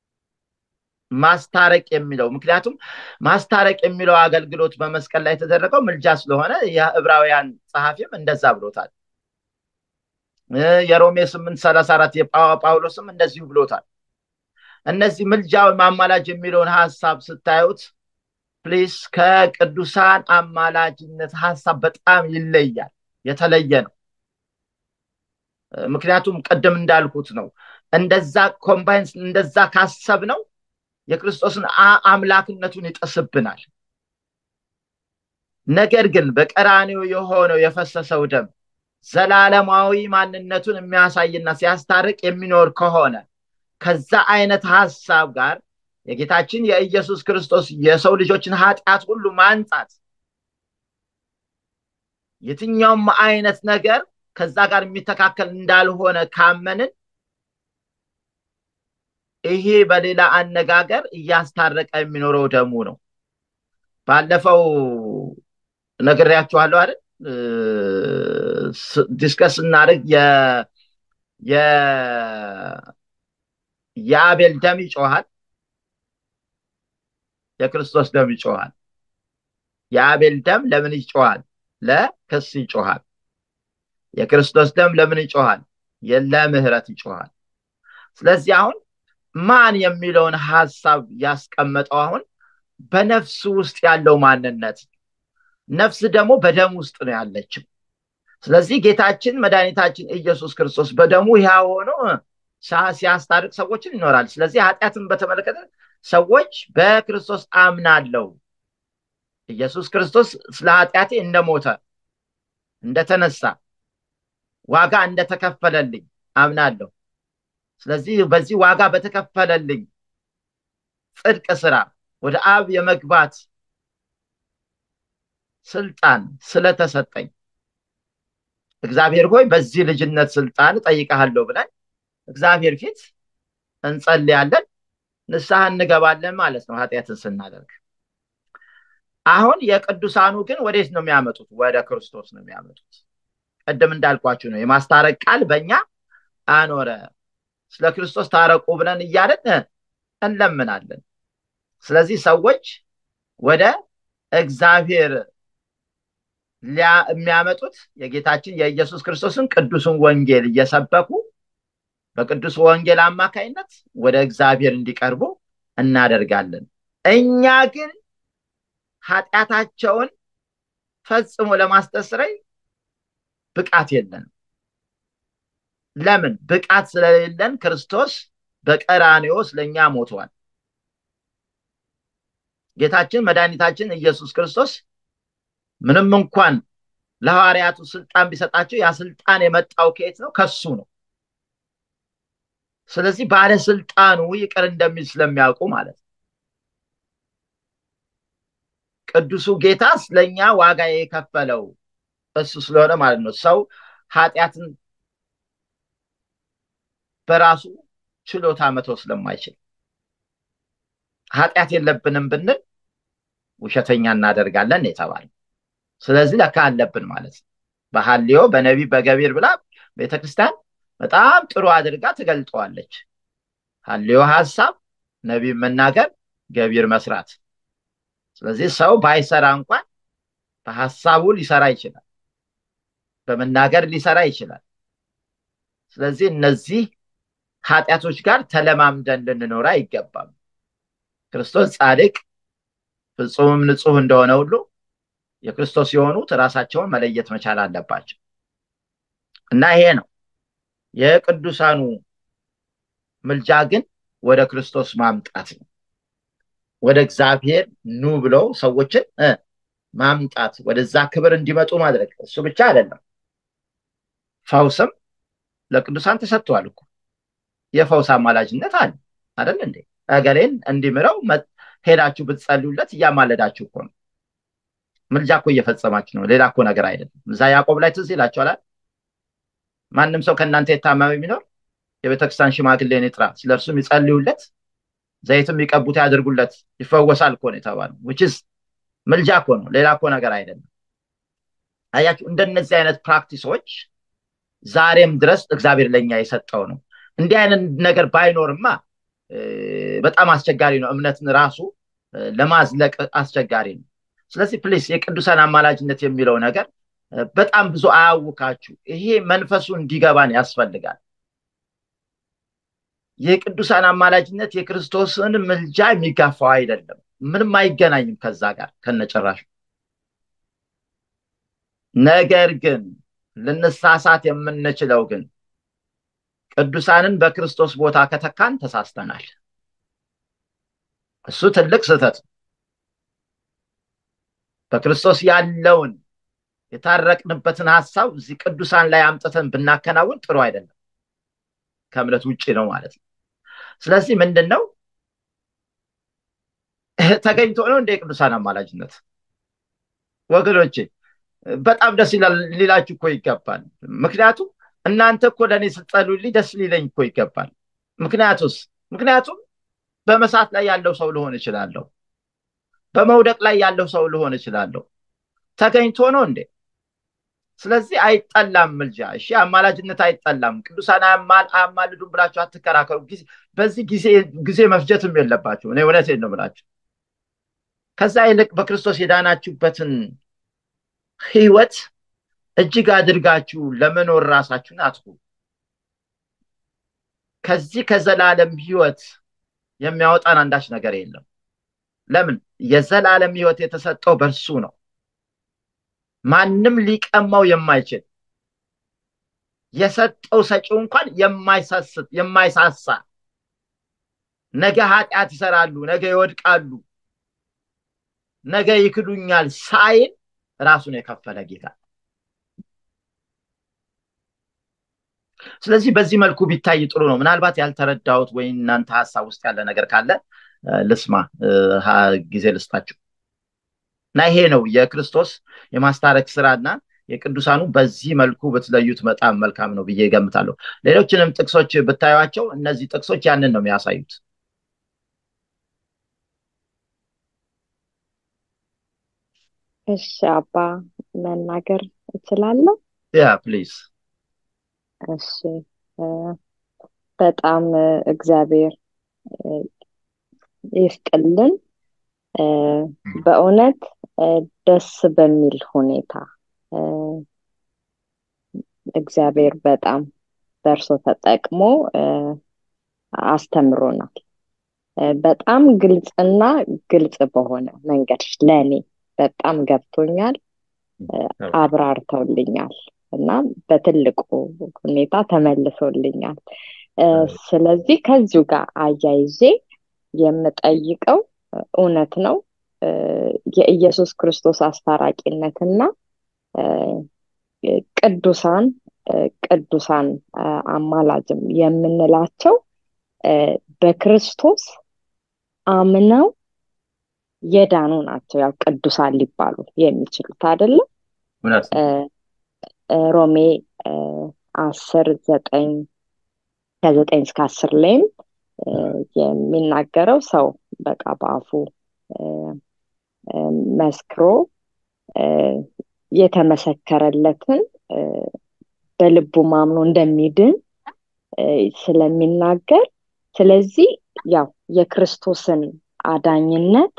ማስታረቅ የሚለው ምክንያቱም ማስታረቅ የሚለው አገልግሎት በመስቀል ላይ የተደረገው ምልጃ ስለሆነ የዕብራውያን ጸሐፊም እንደዛ ብሎታል የሮሜ ስምንት ሰላሳ አራት የጳውሎስም እንደዚሁ ብሎታል እነዚህ ምልጃ አማላጅ የሚለውን ሀሳብ ስታዩት ፕሊስ ከቅዱሳን አማላጅነት ሀሳብ በጣም ይለያል የተለየ ነው ምክንያቱም ቅድም እንዳልኩት ነው እንደዛ ኮምባይንስ እንደዛ ካሰብ ነው የክርስቶስን አምላክነቱን ይጠስብናል ነገር ግን በቀራኒው የሆነው የፈሰሰው ደም ዘላለማዊ ማንነቱን የሚያሳይና ሲያስታርቅ የሚኖር ከሆነ ከዛ አይነት ሀሳብ ጋር የጌታችን የኢየሱስ ክርስቶስ የሰው ልጆችን ኃጢአት ሁሉ ማንጻት የትኛውም አይነት ነገር ከዛ ጋር የሚተካከል እንዳልሆነ ካመንን ይሄ በሌላ አነጋገር እያስታረቀ የሚኖረው ደሙ ነው። ባለፈው ነግሬያችኋለሁ አይደል? ዲስከስ እናደርግ የአቤል ደም ይጮሃል፣ የክርስቶስ ደም ይጮሃል። የአቤል ደም ለምን ይጮሃል? ለክስ ይጮሃል። የክርስቶስ ደም ለምን ይጮሃል? ለምህረት ይጮሃል። ስለዚህ አሁን ማን የሚለውን ሀሳብ ያስቀመጠው አሁን በነፍስ ውስጥ ያለው ማንነት ነፍስ ደግሞ በደም ውስጥ ነው ያለችው። ስለዚህ ጌታችን መድኃኒታችን ኢየሱስ ክርስቶስ በደሙ ያ ሆኖ ሲያስታርቅ ሰዎችን ይኖራል። ስለዚህ ኃጢአትን በተመለከተ ሰዎች በክርስቶስ አምናለው ኢየሱስ ክርስቶስ ስለ ኃጢአቴ እንደሞተ እንደተነሳ ዋጋ እንደተከፈለልኝ አምናለሁ። ስለዚህ በዚህ ዋጋ በተከፈለልኝ ጽድቅ ስራ ወደ አብ የመግባት ስልጣን ስለተሰጠኝ እግዚአብሔር ሆይ በዚህ ልጅነት ስልጣን እጠይቀሃለሁ ብለን እግዚአብሔር ፊት እንጸልያለን፣ ንስሐ እንገባለን ማለት ነው ኃጢአትን ስናደርግ። አሁን የቅዱሳኑ ግን ወዴት ነው የሚያመጡት? ወደ ክርስቶስ ነው የሚያመጡት። ቅድም እንዳልኳችሁ ነው የማስታረቅ ቃል በእኛ አኖረ። ስለ ክርስቶስ ታረቁ ብለን እያለን እንለምናለን። ስለዚህ ሰዎች ወደ እግዚአብሔር የሚያመጡት የጌታችን የኢየሱስ ክርስቶስን ቅዱስን ወንጌል እየሰበኩ በቅዱስ ወንጌል አማካይነት ወደ እግዚአብሔር እንዲቀርቡ እናደርጋለን። እኛ ግን ኃጢአታቸውን ፈጽሞ ለማስተስረይ ብቃት የለንም። ለምን? ብቃት ስለሌለን ክርስቶስ በቀራንዮ ስለኛ ሞቷል። ጌታችን መድኃኒታችን ኢየሱስ ክርስቶስ ምንም እንኳን ለሐዋርያቱ ስልጣን ቢሰጣቸው ያ ስልጣን የመጣው ከየት ነው? ከሱ ነው። ስለዚህ ባለስልጣኑ ይቅር እንደሚል ስለሚያውቁ ማለት ነው። ቅዱሱ ጌታ ስለኛ ዋጋ የከፈለው እሱ ስለሆነ ማለት ነው። ሰው ኃጢአትን በራሱ ችሎታ መተው ስለማይችል ኃጢአት የለብንም ብንል ውሸተኛ እናደርጋለን የተባለ ስለዚህ ለካ አለብን ማለት ነው። በሐልዮ በነቢ በገቢር ብላ ቤተክርስቲያን በጣም ጥሩ አድርጋ ትገልጠዋለች። ሐልዮ ሀሳብ፣ ነቢ መናገር፣ ገቢር መስራት። ስለዚህ ሰው ባይሰራ እንኳን በሀሳቡ ሊሰራ ይችላል፣ በመናገር ሊሰራ ይችላል። ስለዚህ እነዚህ ኃጢአቶች ጋር ተለማምደን ልንኖር አይገባም። ክርስቶስ ጻድቅ ፍጹምም ንጹሕ እንደሆነ ሁሉ የክርስቶስ የሆኑት ራሳቸውን መለየት መቻል አለባቸው እና ይሄ ነው የቅዱሳኑ ምልጃ ግን ወደ ክርስቶስ ማምጣት ነው። ወደ እግዚአብሔር ኑ ብለው ሰዎችን ማምጣት ወደዛ ክብር እንዲመጡ ማድረግ። እሱ ብቻ አይደለም፣ ፈውስም ለቅዱሳን ተሰጥቷል እኮ የፈውስ አማላጅነት አለ አይደል እንዴ? እገሌን እንዲምረው ሄዳችሁ ብትጸልዩለት እያማለዳችሁ እኮ ነው። ምልጃ እኮ እየፈጸማችሁ ነው። ሌላ እኮ ነገር አይደለም። እዛ ያዕቆብ ላይ ትዝ ይላችኋል። ማንም ሰው ከእናንተ የታመመ ቢኖር የቤተክርስቲያን ሽማግሌን ይጥራ፣ ስለ እርሱም ይጸልዩለት፣ ዘይትም ይቀቡት ያድርጉለት፣ ይፈወሳል እኮ ነው የተባለው። ውችስ ምልጃ እኮ ነው፣ ሌላ እኮ ነገር አይደለም። አያችሁ፣ እንደነዚህ አይነት ፕራክቲሶች ዛሬም ድረስ እግዚአብሔር ለእኛ የሰጠው ነው። እንዲህ አይነት ነገር ባይኖርማ በጣም አስቸጋሪ ነው። እምነትን ራሱ ለማዝለቅ አስቸጋሪ ነው። ስለዚህ ፕሊስ የቅዱሳን አማላጅነት የሚለው ነገር በጣም ብዙ አያውካችሁ። ይሄ መንፈሱ እንዲገባን ያስፈልጋል። የቅዱሳን አማላጅነት የክርስቶስን ምልጃ የሚጋፋው አይደለም። ምንም አይገናኝም ከዛ ጋር ከነጭራሹ። ነገር ግን ልንሳሳት የምንችለው ግን ቅዱሳንን በክርስቶስ ቦታ ከተካን ተሳስተናል። እሱ ትልቅ ስህተት ነው። በክርስቶስ ያለውን የታረቅንበትን ሀሳብ እዚህ ቅዱሳን ላይ አምጥተን ብናከናውን ጥሩ አይደለም። ከእምነት ውጭ ነው ማለት ነው። ስለዚህ ምንድን ነው ተገኝቶ ነው እንደ የቅዱሳን አማላጅነት ወገኖቼ፣ በጣም ደስ ሊላችሁ እኮ ይገባል። ምክንያቱም እናንተ እኮ ለእኔ ስትጸልዩልኝ ደስ ሊለኝ እኮ ይገባል። ምክንያቱስ ምክንያቱም በመሳት ላይ ያለው ሰው ልሆን እችላለሁ። በመውደቅ ላይ ያለው ሰው ልሆን እችላለሁ። ተገኝቶ ነው እንዴ? ስለዚህ አይጠላም ምልጃ። እሺ አማላጅነት አይጠላም። ቅዱሳን አያማልዱም ብላችሁ አትከራከሩ። በዚህ ጊዜ መፍጀትም የለባችሁ። እኔ እውነቴን ነው ብላችሁ ከዛ ይልቅ በክርስቶስ የዳናችሁበትን ህይወት እጅግ አድርጋችሁ ለመኖር ራሳችሁን አትጉ። ከዚህ ከዘላለም ህይወት የሚያወጣን አንዳች ነገር የለም። ለምን? የዘላለም ህይወት የተሰጠው በእርሱ ነው። ማንም ሊቀማው የማይችል የሰጠው ሰጪው እንኳን የማይሳስት የማይሳሳ ነገ ኃጢአት ይሰራሉ፣ ነገ ይወድቃሉ፣ ነገ ይክዱኛል ሳይል ራሱን የከፈለ ጌታ። ስለዚህ በዚህ መልኩ ቢታይ ጥሩ ነው። ምናልባት ያልተረዳሁት ወይ እናንተ ሀሳብ ውስጥ ያለ ነገር ካለ ልስማ፣ ጊዜ ልስጣችሁ እና ይሄ ነው የክርስቶስ የማስታረቅ ስራና የቅዱሳኑ በዚህ መልኩ ብትለዩት በጣም መልካም ነው ብዬ ገምታለሁ። ሌሎችንም ጥቅሶች ብታዩቸው እነዚህ ጥቅሶች ያንን ነው የሚያሳዩት። እሺ አባ መናገር እችላለሁ? ያ ፕሊዝ። እሺ በጣም እግዚአብሔር ይስጥልን። በእውነት ደስ በሚል ሁኔታ እግዚአብሔር በጣም በእርሶ ተጠቅሞ አስተምሮናል። በጣም ግልጽና ግልጽ በሆነ መንገድ ለእኔ በጣም ገብቶኛል፣ አብራርተውልኛል እና በትልቁ ሁኔታ ተመልሶልኛል። ስለዚህ ከዚሁ ጋር አያይዤ የምጠይቀው እውነት ነው የኢየሱስ ክርስቶስ አስታራቂነትና ቅዱሳን ቅዱሳን አማላጅም የምንላቸው በክርስቶስ አምነው የዳኑ ናቸው። ያው ቅዱሳን ሊባሉ የሚችሉት አይደለም። ሮሜ አስር ዘጠኝ ከዘጠኝ እስከ አስር ላይም የሚናገረው ሰው በቃ በአፉ መስክሮ የተመሰከረለትን በልቡ ማምኖ እንደሚድን ስለሚናገር ስለዚህ ያው የክርስቶስን አዳኝነት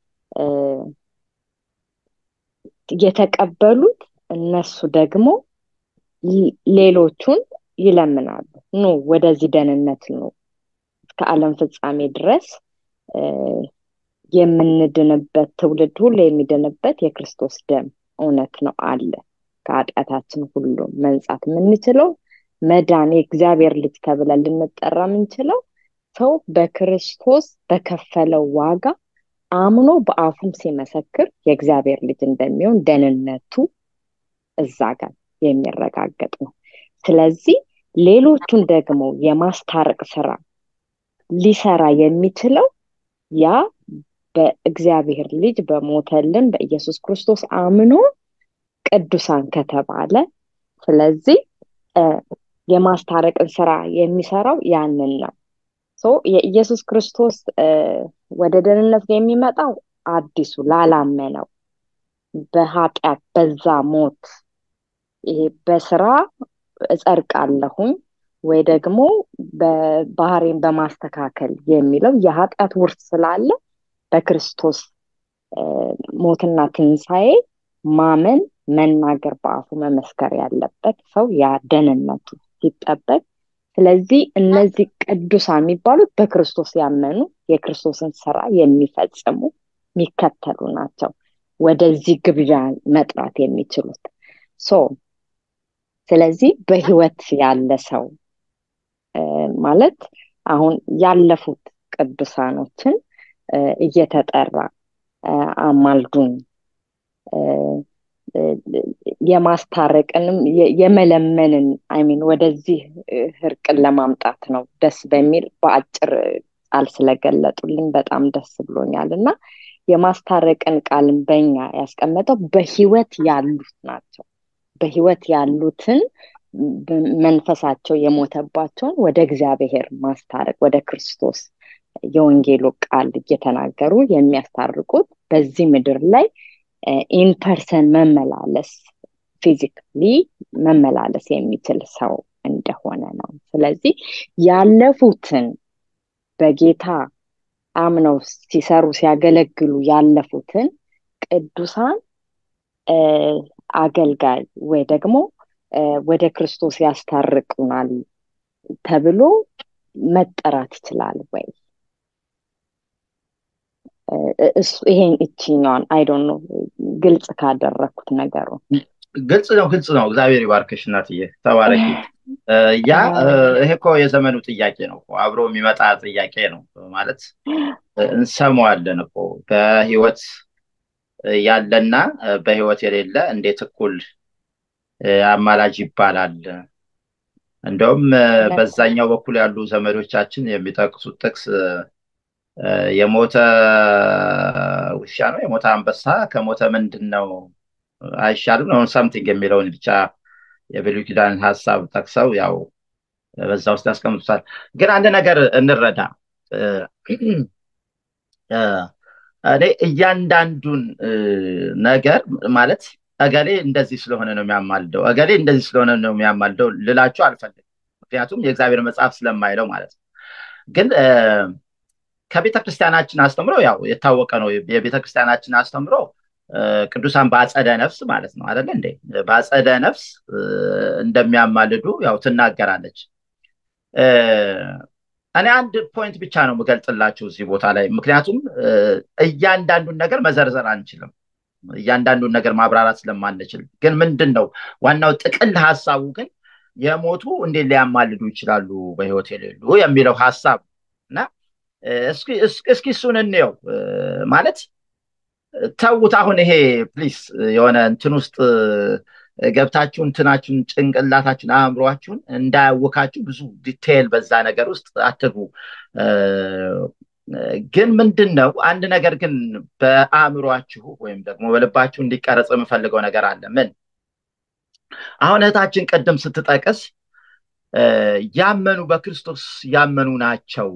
የተቀበሉት እነሱ ደግሞ ሌሎቹን ይለምናሉ። ኑ ወደዚህ ደህንነት ነው እስከ ዓለም ፍጻሜ ድረስ የምንድንበት ትውልድ ሁሉ የሚድንበት የክርስቶስ ደም እውነት ነው አለ። ከኃጢአታችን ሁሉ መንጻት የምንችለው መዳን የእግዚአብሔር ልጅ ተብለን ልንጠራ የምንችለው ሰው በክርስቶስ በከፈለው ዋጋ አምኖ በአፉም ሲመሰክር የእግዚአብሔር ልጅ እንደሚሆን ደህንነቱ እዛ ጋር የሚረጋገጥ ነው። ስለዚህ ሌሎቹን ደግሞ የማስታረቅ ስራ ሊሰራ የሚችለው ያ በእግዚአብሔር ልጅ በሞተልን በኢየሱስ ክርስቶስ አምኖ ቅዱሳን ከተባለ ስለዚህ የማስታረቅን ስራ የሚሰራው ያንን ነው። የኢየሱስ ክርስቶስ ወደ ደህንነት የሚመጣው አዲሱ ላላመነው በኃጢአት በዛ ሞት ይሄ በስራ እጸድቃለሁኝ ወይ ደግሞ ባህሬን በማስተካከል የሚለው የኃጢአት ውርስ ስላለ በክርስቶስ ሞትና ትንሣኤ ማመን መናገር በአፉ መመስከር ያለበት ሰው ያ ደህንነቱ ሲጠበቅ ስለዚህ እነዚህ ቅዱሳን የሚባሉት በክርስቶስ ያመኑ የክርስቶስን ስራ የሚፈጽሙ የሚከተሉ ናቸው ወደዚህ ግብዣ መጥራት የሚችሉት ሶ ስለዚህ በህይወት ያለ ሰው ማለት አሁን ያለፉት ቅዱሳኖችን እየተጠራ አማልዱን የማስታረቅንም የመለመንን አይሚን ወደዚህ እርቅን ለማምጣት ነው ደስ በሚል በአጭር ቃል ስለገለጡልኝ በጣም ደስ ብሎኛል እና የማስታረቅን ቃልን በኛ ያስቀመጠው በህይወት ያሉት ናቸው። በህይወት ያሉትን መንፈሳቸው የሞተባቸውን ወደ እግዚአብሔር ማስታረቅ ወደ ክርስቶስ የወንጌሉ ቃል እየተናገሩ የሚያስታርቁት በዚህ ምድር ላይ ኢንፐርሰን መመላለስ ፊዚካሊ መመላለስ የሚችል ሰው እንደሆነ ነው። ስለዚህ ያለፉትን በጌታ አምነው ሲሰሩ ሲያገለግሉ ያለፉትን ቅዱሳን አገልጋይ ወይ ደግሞ ወደ ክርስቶስ ያስታርቁናል ተብሎ መጠራት ይችላል ወይ? ይሄን እችኛዋን አይዶን ነው ግልጽ ካደረግኩት ነገሩ ግልጽ ነው፣ ግልጽ ነው። እግዚአብሔር ይባርክሽ እናትዬ፣ ተባረኪ። ያ ይሄ እኮ የዘመኑ ጥያቄ ነው፣ አብሮ የሚመጣ ጥያቄ ነው ማለት እንሰማዋለን እኮ በህይወት ያለና በህይወት የሌለ እንዴት እኩል አማላጅ ይባላል? እንደውም በዛኛው በኩል ያሉ ዘመዶቻችን የሚጠቅሱት ጥቅስ የሞተ ውሻ ነው የሞተ አንበሳ ከሞተ ምንድን ነው አይሻልም ነው ሳምቲንግ የሚለውን ብቻ የብሉይ ኪዳን ሀሳብ ጠቅሰው ያው በዛ ውስጥ ያስቀምጡታል። ግን አንድ ነገር እንረዳ። እኔ እያንዳንዱን ነገር ማለት እገሌ እንደዚህ ስለሆነ ነው የሚያማልደው፣ እገሌ እንደዚህ ስለሆነ ነው የሚያማልደው ልላችሁ አልፈልግም። ምክንያቱም የእግዚአብሔር መጽሐፍ ስለማይለው ማለት ነው። ግን ከቤተ ክርስቲያናችን አስተምሮ ያው የታወቀ ነው። የቤተ ክርስቲያናችን አስተምሮ ቅዱሳን በአጸደ ነፍስ ማለት ነው አደለ እንዴ? በአጸደ ነፍስ እንደሚያማልዱ ያው ትናገራለች። እኔ አንድ ፖይንት ብቻ ነው የምገልጥላችሁ እዚህ ቦታ ላይ፣ ምክንያቱም እያንዳንዱን ነገር መዘርዘር አንችልም። እያንዳንዱን ነገር ማብራራት ስለማንችል፣ ግን ምንድን ነው ዋናው ጥቅል ሀሳቡ ግን የሞቱ እንዴት ሊያማልዱ ይችላሉ በህይወት የሌሉ የሚለው ሀሳብ እና እስኪ እሱን እንየው ማለት ተዉት። አሁን ይሄ ፕሊስ የሆነ እንትን ውስጥ ገብታችሁ እንትናችሁን ጭንቅላታችሁን አእምሯችሁን እንዳያወካችሁ ብዙ ዲቴይል በዛ ነገር ውስጥ አትግቡ። ግን ምንድን ነው አንድ ነገር ግን በአእምሯችሁ ወይም ደግሞ በልባችሁ እንዲቀረጽ የምፈልገው ነገር አለ። ምን አሁን እህታችን ቅድም ስትጠቅስ ያመኑ በክርስቶስ ያመኑ ናቸው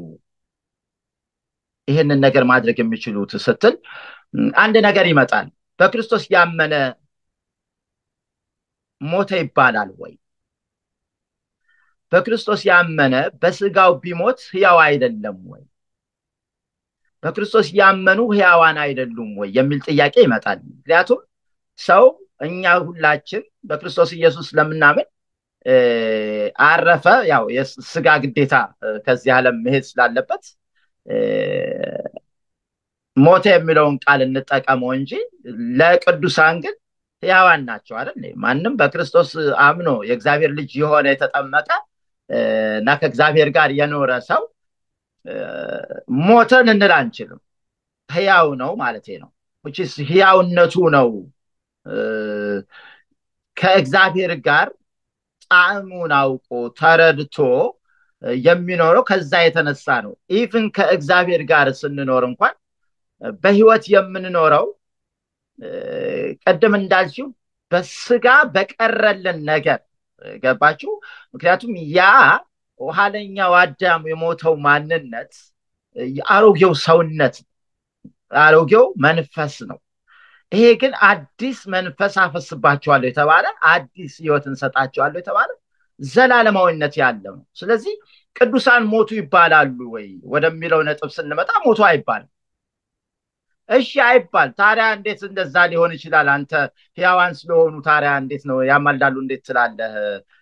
ይህንን ነገር ማድረግ የሚችሉት ስትል አንድ ነገር ይመጣል። በክርስቶስ ያመነ ሞተ ይባላል ወይ? በክርስቶስ ያመነ በስጋው ቢሞት ህያው አይደለም ወይ? በክርስቶስ ያመኑ ህያዋን አይደሉም ወይ የሚል ጥያቄ ይመጣል። ምክንያቱም ሰው እኛ ሁላችን በክርስቶስ ኢየሱስ ስለምናምን አረፈ፣ ያው የስጋ ግዴታ ከዚህ ዓለም መሄድ ስላለበት ሞተ የሚለውን ቃል እንጠቀመው እንጂ ለቅዱሳን ግን ህያዋን ናቸው አይደል? ማንም በክርስቶስ አምኖ የእግዚአብሔር ልጅ የሆነ የተጠመቀ እና ከእግዚአብሔር ጋር የኖረ ሰው ሞተ ልንል አንችልም። ህያው ነው ማለት ነው። ህያውነቱ ነው ከእግዚአብሔር ጋር ጣዕሙን አውቆ ተረድቶ የሚኖረው ከዛ የተነሳ ነው። ኢቭን ከእግዚአብሔር ጋር ስንኖር እንኳን በህይወት የምንኖረው ቀደም እንዳልችው በስጋ በቀረልን ነገር ገባችሁ? ምክንያቱም ያ ኋለኛው አዳም የሞተው ማንነት የአሮጌው ሰውነት አሮጌው መንፈስ ነው። ይሄ ግን አዲስ መንፈስ አፈስባቸዋለሁ የተባለ አዲስ ህይወት እንሰጣቸዋለሁ የተባለ ዘላለማዊነት ያለው ነው። ስለዚህ ቅዱሳን ሞቱ ይባላሉ ወይ ወደሚለው ነጥብ ስንመጣ ሞቱ አይባልም። እሺ አይባል። ታዲያ እንዴት እንደዛ ሊሆን ይችላል? አንተ ህያዋን ስለሆኑ ታዲያ እንዴት ነው ያማልዳሉ እንዴት ትላለህ?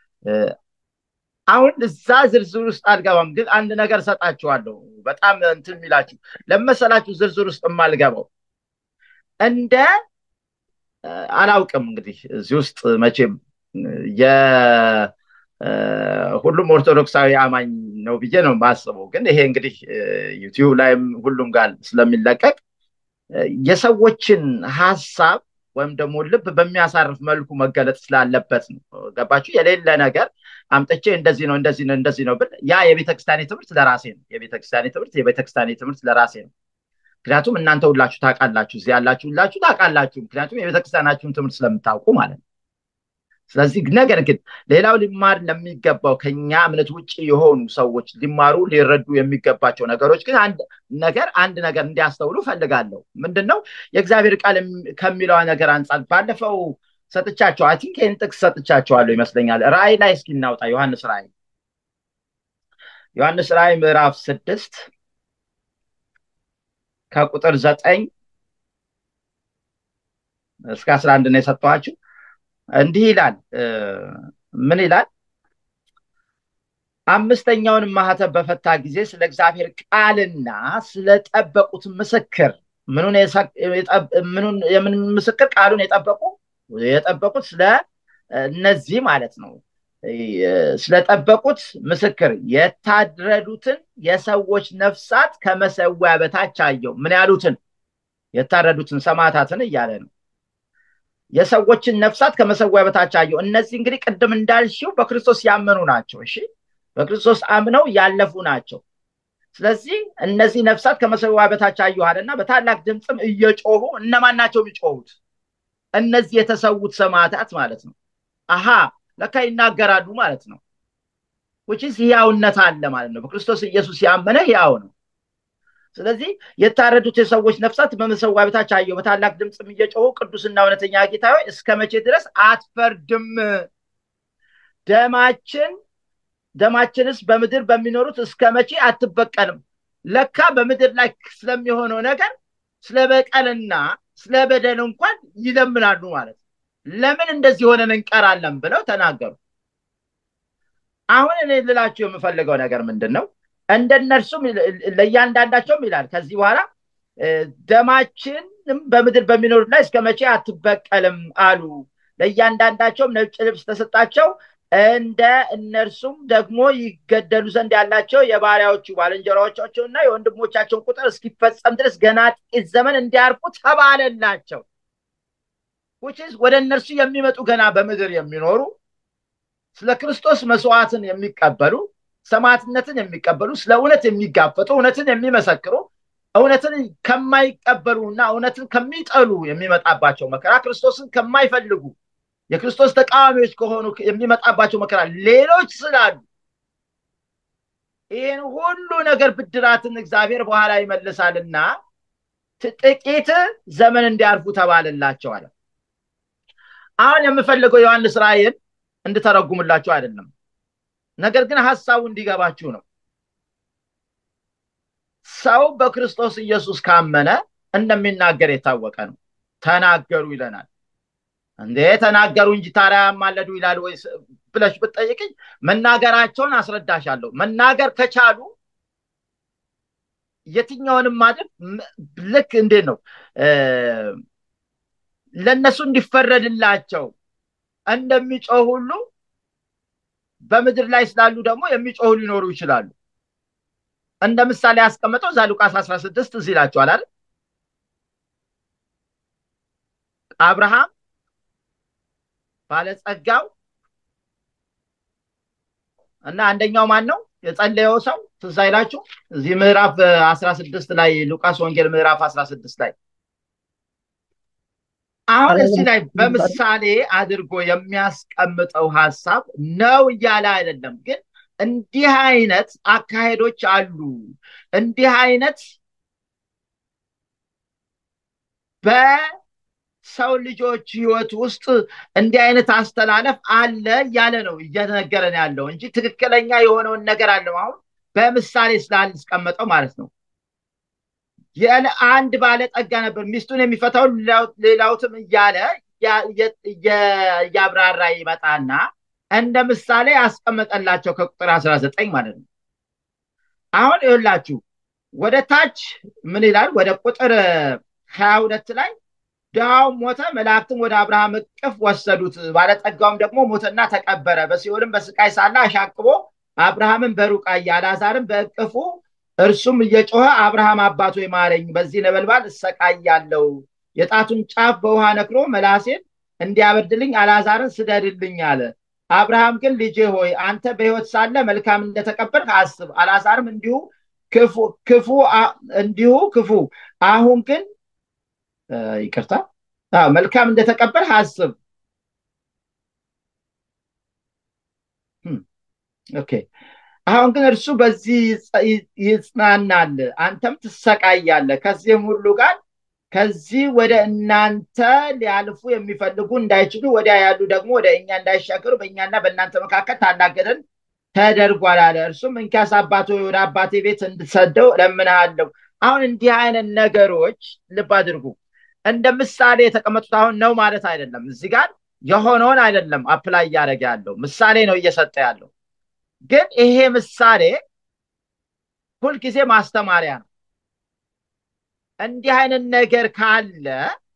አሁን እዛ ዝርዝር ውስጥ አልገባም፣ ግን አንድ ነገር ሰጣችኋለሁ። በጣም እንትን የሚላችሁ ለመሰላችሁ ዝርዝር ውስጥ የማልገባው እንደ አላውቅም እንግዲህ እዚህ ውስጥ መቼም ሁሉም ኦርቶዶክሳዊ አማኝ ነው ብዬ ነው የማስበው። ግን ይሄ እንግዲህ ዩቲዩብ ላይም ሁሉም ጋር ስለሚለቀቅ የሰዎችን ሀሳብ ወይም ደግሞ ልብ በሚያሳርፍ መልኩ መገለጥ ስላለበት ነው። ገባችሁ? የሌለ ነገር አምጥቼ እንደዚህ ነው እንደዚህ ነው እንደዚህ ነው ብል ያ የቤተክርስቲያኔ ትምህርት ለራሴ ነው። የቤተክርስቲያኔ ትምህርት የቤተክርስቲያኔ ትምህርት ለራሴ ነው። ምክንያቱም እናንተ ሁላችሁ ታውቃላችሁ፣ እዚህ ያላችሁ ሁላችሁ ታውቃላችሁ። ምክንያቱም የቤተክርስቲያናችሁን ትምህርት ስለምታውቁ ማለት ነው። ስለዚህ ነገር ግን ሌላው ሊማር ለሚገባው ከኛ እምነት ውጭ የሆኑ ሰዎች ሊማሩ ሊረዱ የሚገባቸው ነገሮች ግን አንድ ነገር አንድ ነገር እንዲያስተውሉ ፈልጋለሁ። ምንድን ነው የእግዚአብሔር ቃል ከሚለው ነገር አንጻር ባለፈው ሰጥቻቸው አይ ቲንክ ይህን ጥቅስ ሰጥቻቸዋለሁ ይመስለኛል። ራእይ ላይ እስኪ እናውጣ። ዮሐንስ ራእይ ዮሐንስ ራእይ ምዕራፍ ስድስት ከቁጥር ዘጠኝ እስከ አስራ አንድ ነው የሰጠኋችሁ። እንዲህ ይላል። ምን ይላል? አምስተኛውን ማህተብ በፈታ ጊዜ ስለ እግዚአብሔር ቃልና ስለጠበቁት ምስክር ምኑን የምን ምስክር ቃሉን የጠበቁ የጠበቁት ስለ እነዚህ ማለት ነው ስለጠበቁት ምስክር የታረዱትን የሰዎች ነፍሳት ከመሰዊያ በታች አየው። ምን ያሉትን? የታረዱትን ሰማዕታትን እያለ ነው። የሰዎችን ነፍሳት ከመሰዊያ በታች አየው። እነዚህ እንግዲህ ቅድም እንዳልሽው በክርስቶስ ያመኑ ናቸው። እሺ፣ በክርስቶስ አምነው ያለፉ ናቸው። ስለዚህ እነዚህ ነፍሳት ከመሰዊያ በታች አየሁ አለና በታላቅ ድምፅም እየጮሁ እነማን ናቸው የሚጮሁት? እነዚህ የተሰዉት ሰማዕታት ማለት ነው። አሃ ለካ ይናገራሉ ማለት ነው። ውጭስ ህያውነት አለ ማለት ነው። በክርስቶስ ኢየሱስ ያመነ ህያው ነው። ስለዚህ የታረዱት የሰዎች ነፍሳት በመሰዊያ በታች አየሁ፣ በታላቅ ድምፅም እየጮሁ ቅዱስና እውነተኛ ጌታ ሆይ እስከ መቼ ድረስ አትፈርድም? ደማችን ደማችንስ በምድር በሚኖሩት እስከ መቼ አትበቀልም? ለካ በምድር ላይ ስለሚሆነው ነገር ስለ በቀልና ስለ በደል እንኳን ይለምናሉ ማለት ነው። ለምን እንደዚህ ሆነን እንቀራለን ብለው ተናገሩ። አሁን እኔ ልላችሁ የምፈልገው ነገር ምንድን ነው? እንደነርሱም ለእያንዳንዳቸውም ይላል ከዚህ በኋላ ደማችንም በምድር በሚኖሩት ላይ እስከ መቼ አትበቀልም አሉ። ለእያንዳንዳቸውም ነጭ ልብስ ተሰጣቸው። እንደ እነርሱም ደግሞ ይገደሉ ዘንድ ያላቸው የባሪያዎቹ ባልንጀራዎቻቸውና የወንድሞቻቸውን ቁጥር እስኪፈጸም ድረስ ገና ጥቂት ዘመን እንዲያርፉ ተባለላቸው። ውችስ ወደ እነርሱ የሚመጡ ገና በምድር የሚኖሩ ስለ ክርስቶስ መስዋዕትን የሚቀበሉ ሰማዕትነትን የሚቀበሉ ስለ እውነት የሚጋፈጡ እውነትን የሚመሰክሩ እውነትን ከማይቀበሉ እና እውነትን ከሚጠሉ የሚመጣባቸው መከራ ክርስቶስን ከማይፈልጉ የክርስቶስ ተቃዋሚዎች ከሆኑ የሚመጣባቸው መከራ ሌሎች ስላሉ ይህን ሁሉ ነገር ብድራትን እግዚአብሔር በኋላ ይመልሳልና ጥቂት ዘመን እንዲያርፉ ተባለላቸው አለ። አሁን የምፈልገው ዮሐንስ ራእይን እንድተረጉምላችሁ አይደለም፣ ነገር ግን ሀሳቡ እንዲገባችሁ ነው። ሰው በክርስቶስ ኢየሱስ ካመነ እንደሚናገር የታወቀ ነው። ተናገሩ ይለናል። እንዴ ተናገሩ እንጂ ታዲያ ያማለዱ ይላል ወይ ብለሽ ብትጠይቅኝ መናገራቸውን አስረዳሻለሁ። መናገር ከቻሉ የትኛውንም ማድረግ ልክ እንዴት ነው ለእነሱ እንዲፈረድላቸው እንደሚጮህ ሁሉ በምድር ላይ ስላሉ ደግሞ የሚጮሁ ሊኖሩ ይችላሉ። እንደ ምሳሌ ያስቀመጠው እዛ ሉቃስ አስራ ስድስት እዚህ ይላቸዋል አይደል አብርሃም ባለጸጋው እና አንደኛው ማን ነው የጸለየው ሰው ትዝ አይላችሁ? እዚህ ምዕራፍ አስራ ስድስት ላይ ሉቃስ ወንጌል ምዕራፍ አስራ ስድስት ላይ አሁን እዚህ ላይ በምሳሌ አድርጎ የሚያስቀምጠው ሀሳብ ነው እያለ አይደለም፣ ግን እንዲህ አይነት አካሄዶች አሉ። እንዲህ አይነት በሰው ልጆች ህይወት ውስጥ እንዲህ አይነት አስተላለፍ አለ እያለ ነው እየነገረን ያለው እንጂ ትክክለኛ የሆነውን ነገር አለው። አሁን በምሳሌ ስላልስቀመጠው ማለት ነው። አንድ ባለጠጋ ነበር፣ ሚስቱን የሚፈታው ሌላውትም እያለ እያብራራ ይመጣና እንደ ምሳሌ ያስቀመጠላቸው ከቁጥር አስራ ዘጠኝ ማለት ነው። አሁን ይኸውላችሁ ወደ ታች ምን ይላል? ወደ ቁጥር ሀያ ሁለት ላይ ድሃው ሞተ፣ መላእክትም ወደ አብርሃም እቅፍ ወሰዱት። ባለጠጋውም ደግሞ ሞተና ተቀበረ። በሲኦልም በስቃይ ሳለ አሻቅቦ አብርሃምን በሩቅ አየ፣ አልዓዛርም በእቅፉ እርሱም እየጮኸ አብርሃም አባቶ ማረኝ፣ በዚህ ነበልባል እሰቃያለሁ። የጣቱን ጫፍ በውሃ ነክሮ መላሴን እንዲያበርድልኝ አልዓዛርን ስደድልኝ አለ። አብርሃም ግን ልጄ ሆይ አንተ በሕይወት ሳለ መልካም እንደተቀበልህ አስብ፣ አልዓዛርም እንዲሁ ክፉ እንዲሁ ክፉ አሁን ግን ይቅርታ መልካም እንደተቀበልህ አስብ ኦኬ አሁን ግን እርሱ በዚህ ይጽናናል አንተም ትሰቃያለህ ከዚህም ሁሉ ጋር ከዚህ ወደ እናንተ ሊያልፉ የሚፈልጉ እንዳይችሉ ወዲያ ያሉ ደግሞ ወደ እኛ እንዳይሻገሩ በእኛና በእናንተ መካከል ታላቅ ገደል ተደርጓል አለ እርሱም እንኪያስ አባቶ ወደ አባቴ ቤት እንድሰደው እለምንሃለሁ አሁን እንዲህ አይነት ነገሮች ልብ አድርጉ እንደ ምሳሌ የተቀመጡት አሁን ነው ማለት አይደለም እዚህ ጋር የሆነውን አይደለም አፕላይ እያደረገ ያለው ምሳሌ ነው እየሰጠ ያለው ግን ይሄ ምሳሌ ሁልጊዜ ማስተማሪያ ነው እንዲህ አይነት ነገር ካለ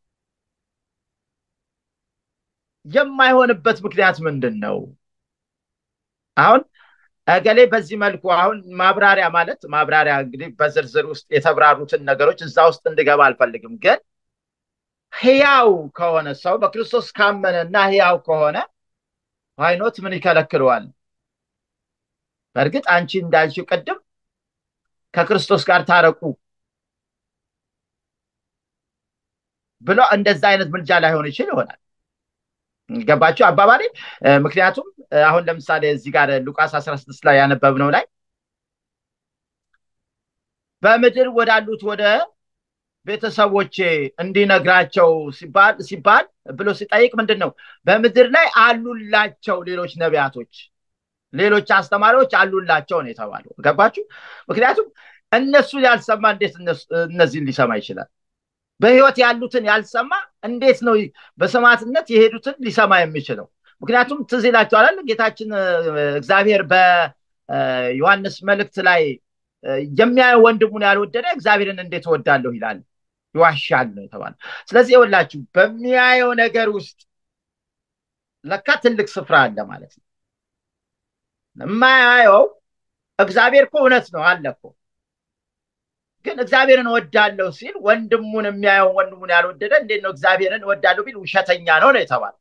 የማይሆንበት ምክንያት ምንድን ነው አሁን እገሌ በዚህ መልኩ አሁን ማብራሪያ ማለት ማብራሪያ እንግዲህ በዝርዝር ውስጥ የተብራሩትን ነገሮች እዛ ውስጥ እንድገባ አልፈልግም ግን ህያው ከሆነ ሰው በክርስቶስ ካመነ እና ህያው ከሆነ ሃይኖት ምን ይከለክለዋል በእርግጥ አንቺ እንዳልሽው ቅድም ከክርስቶስ ጋር ታረቁ ብሎ እንደዛ አይነት ምልጃ ላይሆን ይችል ይሆናል ገባችሁ አባባሌ ምክንያቱም አሁን ለምሳሌ እዚህ ጋር ሉቃስ 16 ላይ ያነበብነው ላይ በምድር ወዳሉት ወደ ቤተሰቦቼ እንዲነግራቸው ሲባል ሲባል ብሎ ሲጠይቅ ምንድን ነው በምድር ላይ አሉላቸው ሌሎች ነቢያቶች ሌሎች አስተማሪዎች አሉላቸው ነው የተባለው ገባችሁ ምክንያቱም እነሱ ያልሰማ እንዴት እነዚህን ሊሰማ ይችላል በህይወት ያሉትን ያልሰማ እንዴት ነው በሰማዕትነት የሄዱትን ሊሰማ የሚችለው ምክንያቱም ትዝ ይላቸዋል ጌታችን እግዚአብሔር በዮሐንስ መልእክት ላይ የሚያየው ወንድሙን ያልወደደ እግዚአብሔርን እንዴት ወዳለሁ ይላል ይዋሻል ነው የተባለ ስለዚህ ይወላችሁ በሚያየው ነገር ውስጥ ለካ ትልቅ ስፍራ አለ ማለት ነው የማያየው እግዚአብሔር እኮ እውነት ነው አለ እኮ ግን እግዚአብሔርን ወዳለሁ ሲል ወንድሙን የሚያየው ወንድሙን ያልወደደ እንዴት ነው እግዚአብሔርን ወዳለሁ ቢል ውሸተኛ ነው ነው የተባለ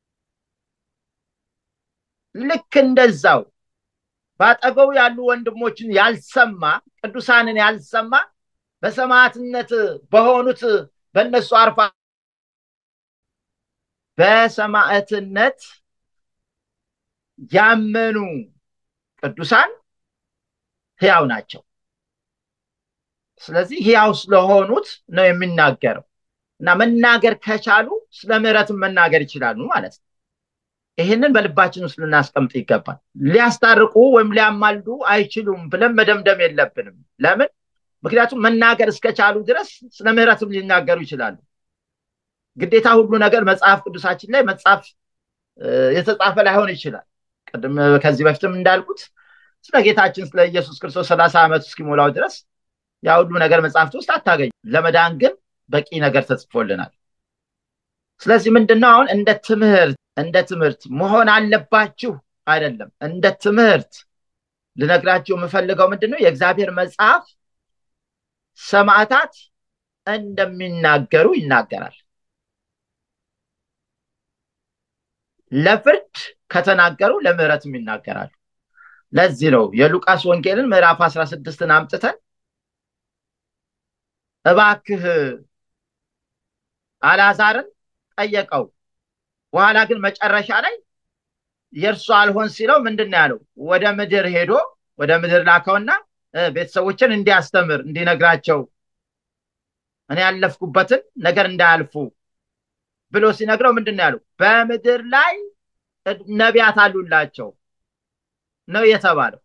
ልክ እንደዛው በአጠገቡ ያሉ ወንድሞችን ያልሰማ ቅዱሳንን ያልሰማ በሰማዕትነት በሆኑት በእነሱ አርፋ በሰማዕትነት ያመኑ ቅዱሳን ህያው ናቸው ስለዚህ ህያው ስለሆኑት ነው የሚናገረው እና መናገር ከቻሉ ስለ ምህረትን መናገር ይችላሉ ማለት ነው ይህንን በልባችን ውስጥ ልናስቀምጥ ይገባል ሊያስታርቁ ወይም ሊያማልዱ አይችሉም ብለን መደምደም የለብንም ለምን ምክንያቱም መናገር እስከቻሉ ድረስ ስለ ምህረትም ሊናገሩ ይችላሉ ግዴታ ሁሉ ነገር መጽሐፍ ቅዱሳችን ላይ መጽሐፍ የተጻፈ ላይሆን ይችላል ቅድም ከዚህ በፊትም እንዳልኩት ስለ ጌታችን ስለ ኢየሱስ ክርስቶስ ሰላሳ ዓመት እስኪሞላው ድረስ ያ ሁሉ ነገር መጽሐፍት ውስጥ አታገኙ ለመዳን ግን በቂ ነገር ተጽፎልናል ስለዚህ ምንድነው አሁን እንደ ትምህርት እንደ ትምህርት መሆን አለባችሁ አይደለም እንደ ትምህርት ልነግራችሁ የምፈልገው ምንድነው የእግዚአብሔር መጽሐፍ ሰማዕታት እንደሚናገሩ ይናገራል ለፍርድ ከተናገሩ ለምህረትም ይናገራሉ ለዚህ ነው የሉቃስ ወንጌልን ምዕራፍ 16ን አምጥተን እባክህ አላዛርን ጠየቀው በኋላ ግን መጨረሻ ላይ የእርሱ አልሆን ሲለው ምንድን ያለው ወደ ምድር ሄዶ ወደ ምድር ላከውና ቤተሰቦችን እንዲያስተምር እንዲነግራቸው እኔ ያለፍኩበትን ነገር እንዳያልፉ ብሎ ሲነግረው ምንድን ያለው በምድር ላይ ነቢያት አሉላቸው ነው የተባለው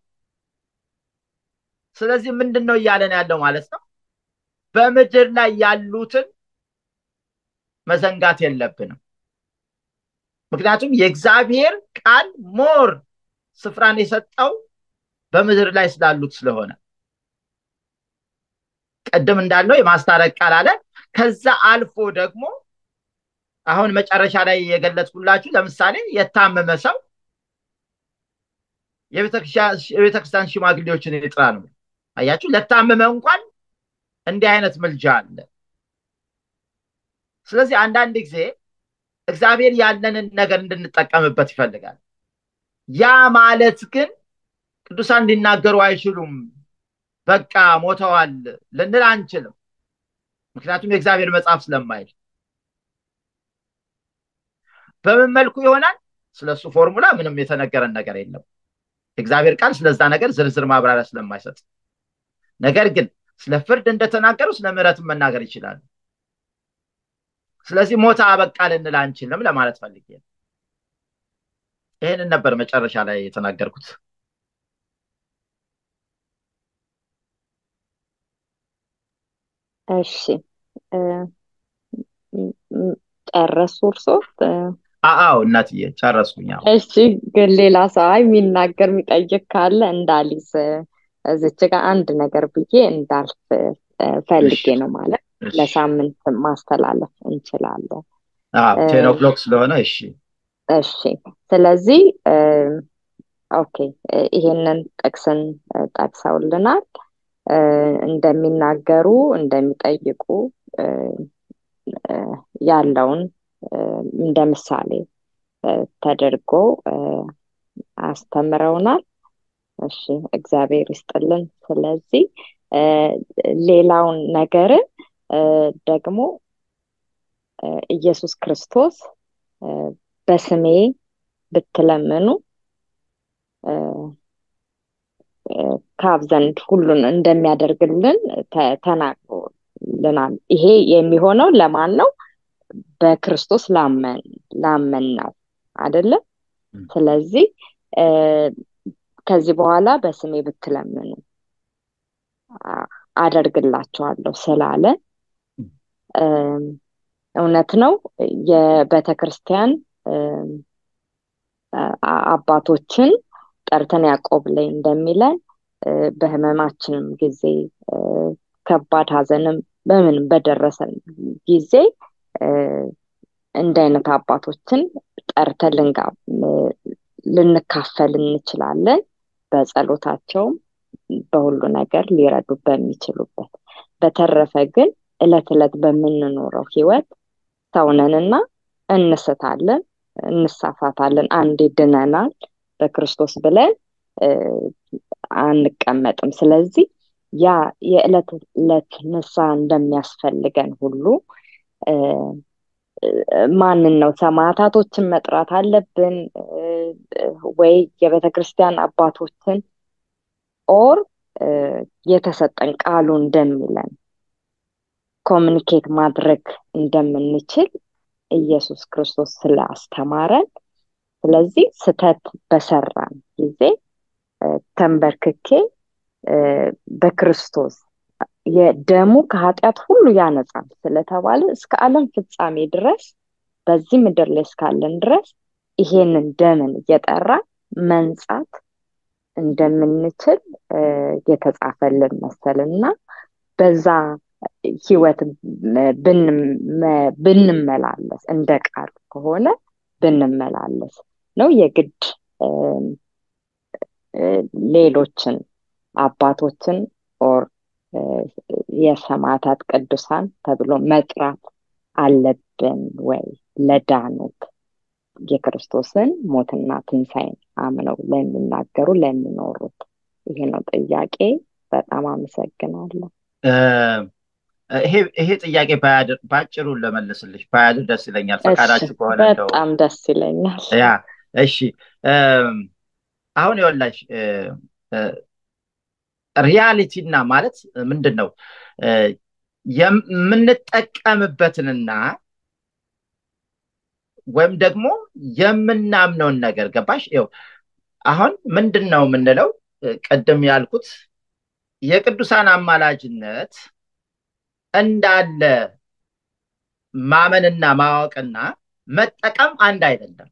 ስለዚህ ምንድን ነው እያለን ያለው ማለት ነው በምድር ላይ ያሉትን መዘንጋት የለብንም ምክንያቱም የእግዚአብሔር ቃል ሞር ስፍራን የሰጠው በምድር ላይ ስላሉት ስለሆነ ቅድም እንዳለው የማስታረቅ ቃል አለ ከዛ አልፎ ደግሞ አሁን መጨረሻ ላይ የገለጽኩላችሁ ለምሳሌ የታመመ ሰው የቤተክርስቲያን ሽማግሌዎችን ይጥራ ነው አያችሁ ለታመመ እንኳን እንዲህ አይነት ምልጃ አለ ስለዚህ አንዳንድ ጊዜ እግዚአብሔር ያለንን ነገር እንድንጠቀምበት ይፈልጋል ያ ማለት ግን ቅዱሳን ሊናገሩ አይችሉም በቃ ሞተዋል ልንል አንችልም። ምክንያቱም የእግዚአብሔር መጽሐፍ ስለማይል በምን መልኩ ይሆናል? ስለሱ ፎርሙላ ምንም የተነገረን ነገር የለም። እግዚአብሔር ቃል ስለዛ ነገር ዝርዝር ማብራሪያ ስለማይሰጥ፣ ነገር ግን ስለ ፍርድ እንደተናገሩ ስለ ምሕረትም መናገር ይችላሉ። ስለዚህ ሞተ አበቃ ልንል አንችልም ለማለት ፈልጌ ነው። ይህንን ነበር መጨረሻ ላይ የተናገርኩት። እሺ ጨረሱ እርሶ? አዎ እናትዬ ጨረስኩኝ። እሺ ግን ሌላ ሰው አይ የሚናገር የሚጠይቅ ካለ እንዳሊዝ እዚች ጋር አንድ ነገር ብዬ እንዳልፍ ፈልጌ ነው ማለት ለሳምንት ማስተላለፍ እንችላለን። ቴን ኦክሎክ ስለሆነ እሺ እሺ። ስለዚህ ኦኬ ይሄንን ጥቅስን ጠቅሰውልናል። እንደሚናገሩ እንደሚጠይቁ ያለውን እንደ ምሳሌ ተደርጎ አስተምረውናል። እሺ እግዚአብሔር ይስጥልን። ስለዚህ ሌላውን ነገርን ደግሞ ኢየሱስ ክርስቶስ በስሜ ብትለምኑ ከአብ ዘንድ ሁሉን እንደሚያደርግልን ተናግሮልናል። ይሄ የሚሆነው ለማን ነው? በክርስቶስ ላመን ላመን ነው አይደለም? ስለዚህ ከዚህ በኋላ በስሜ ብትለምኑ አደርግላቸዋለሁ ስላለ እውነት ነው። የቤተ ክርስቲያን አባቶችን ጠርተን ያዕቆብ ላይ እንደሚለን በህመማችንም ጊዜ ከባድ ሐዘንም በምንም በደረሰን ጊዜ እንደ አይነት አባቶችን ጠርተን ልንጋ ልንካፈል እንችላለን። በጸሎታቸውም በሁሉ ነገር ሊረዱ በሚችሉበት። በተረፈ ግን እለት እለት በምንኖረው ህይወት ሰውነንና እንስታለን፣ እንሳሳታለን። አንዴ ድነናል በክርስቶስ ብለን አንቀመጥም። ስለዚህ ያ የዕለት ዕለት ንስሐ እንደሚያስፈልገን ሁሉ ማንን ነው ሰማዕታቶችን መጥራት አለብን ወይ የቤተ ክርስቲያን አባቶችን ኦር የተሰጠን ቃሉ እንደሚለን ኮሚኒኬት ማድረግ እንደምንችል ኢየሱስ ክርስቶስ ስላስተማረን ስለዚህ ስተት በሰራን ጊዜ ተንበርክኬ በክርስቶስ የደሙ ከኃጢአት ሁሉ ያነጻል ስለተባለ እስከ ዓለም ፍጻሜ ድረስ በዚህ ምድር ላይ እስካለን ድረስ ይሄንን ደምን እየጠራ መንጻት እንደምንችል የተጻፈልን መሰልና በዛ ህይወት ብንመላለስ እንደ ቃል ከሆነ ብንመላለስ ነው የግድ ሌሎችን አባቶችን ኦር የሰማዕታት ቅዱሳን ተብሎ መጥራት አለብን ወይ ለዳኑት የክርስቶስን ሞትና ትንሣኤን አምነው ለሚናገሩ ለሚኖሩት? ይሄ ነው ጥያቄ። በጣም አመሰግናለሁ። ይሄ ጥያቄ በአጭሩ ለመልስልሽ ባያድር ደስ ይለኛል። ፈቃዳችሁ ከሆነ በጣም ደስ ይለኛል። ያ እሺ፣ አሁን የወላሽ ሪያሊቲና ማለት ምንድን ነው የምንጠቀምበትንና ወይም ደግሞ የምናምነውን ነገር ገባሽ? ይኸው አሁን ምንድን ነው የምንለው? ቅድም ያልኩት የቅዱሳን አማላጅነት እንዳለ ማመንና ማወቅና መጠቀም አንድ አይደለም።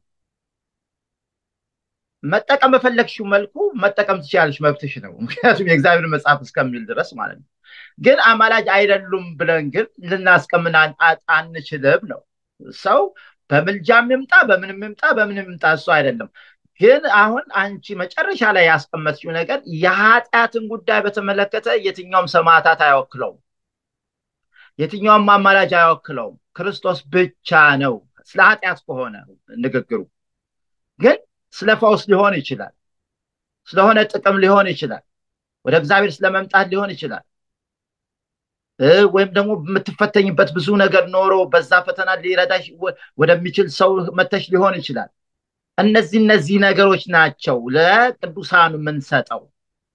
መጠቀም በፈለግሽው መልኩ መጠቀም ትችላለሽ፣ መብትሽ ነው። ምክንያቱም የእግዚአብሔር መጽሐፍ እስከሚል ድረስ ማለት ነው። ግን አማላጅ አይደሉም ብለን ግን ልናስቀምን አንችልም ነው። ሰው በምልጃም ይምጣ በምንም ይምጣ በምንም ይምጣ እሱ አይደለም። ግን አሁን አንቺ መጨረሻ ላይ ያስቀመጥሽው ነገር የኃጢአትን ጉዳይ በተመለከተ የትኛውም ሰማዕታት አይወክለውም፣ የትኛውም አማላጅ አይወክለውም። ክርስቶስ ብቻ ነው። ስለ ኃጢአት ከሆነ ንግግሩ ግን ስለ ፈውስ ሊሆን ይችላል፣ ስለሆነ ጥቅም ሊሆን ይችላል። ወደ እግዚአብሔር ስለመምጣት ሊሆን ይችላል ወይም ደግሞ የምትፈተኝበት ብዙ ነገር ኖሮ በዛ ፈተና ሊረዳሽ ወደሚችል ሰው መተሽ ሊሆን ይችላል እነዚህ እነዚህ ነገሮች ናቸው ለቅዱሳኑ የምንሰጠው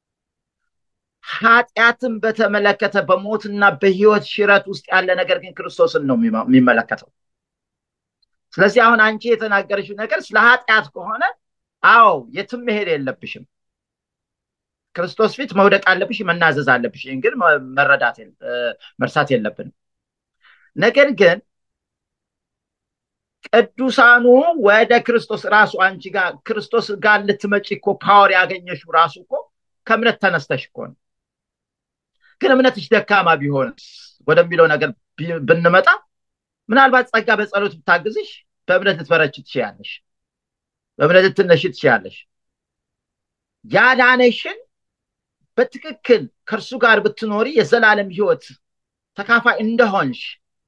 ኃጢአትን በተመለከተ በሞትና በህይወት ሽረት ውስጥ ያለ ነገር ግን ክርስቶስን ነው የሚመለከተው ስለዚህ አሁን አንቺ የተናገረችው ነገር ስለ ኃጢአት ከሆነ አዎ የትም መሄድ የለብሽም ክርስቶስ ፊት መውደቅ አለብሽ መናዘዝ አለብሽ ይህን ግን መረዳት መርሳት የለብንም ነገር ግን ቅዱሳኑ ወደ ክርስቶስ ራሱ አንቺ ጋር ክርስቶስ ጋር ልትመጪ እኮ ፓወር ያገኘሽው ራሱ እኮ ከእምነት ተነስተሽ እኮ ነው ግን እምነትሽ ደካማ ቢሆን ወደሚለው ነገር ብንመጣ ምናልባት ጸጋ በጸሎት ብታግዝሽ በእምነት ልትበረች ትችያለሽ በእምነት ልትነሽ ትችያለሽ ያዳነሽን በትክክል ከእርሱ ጋር ብትኖሪ የዘላለም ህይወት ተካፋይ እንደሆንሽ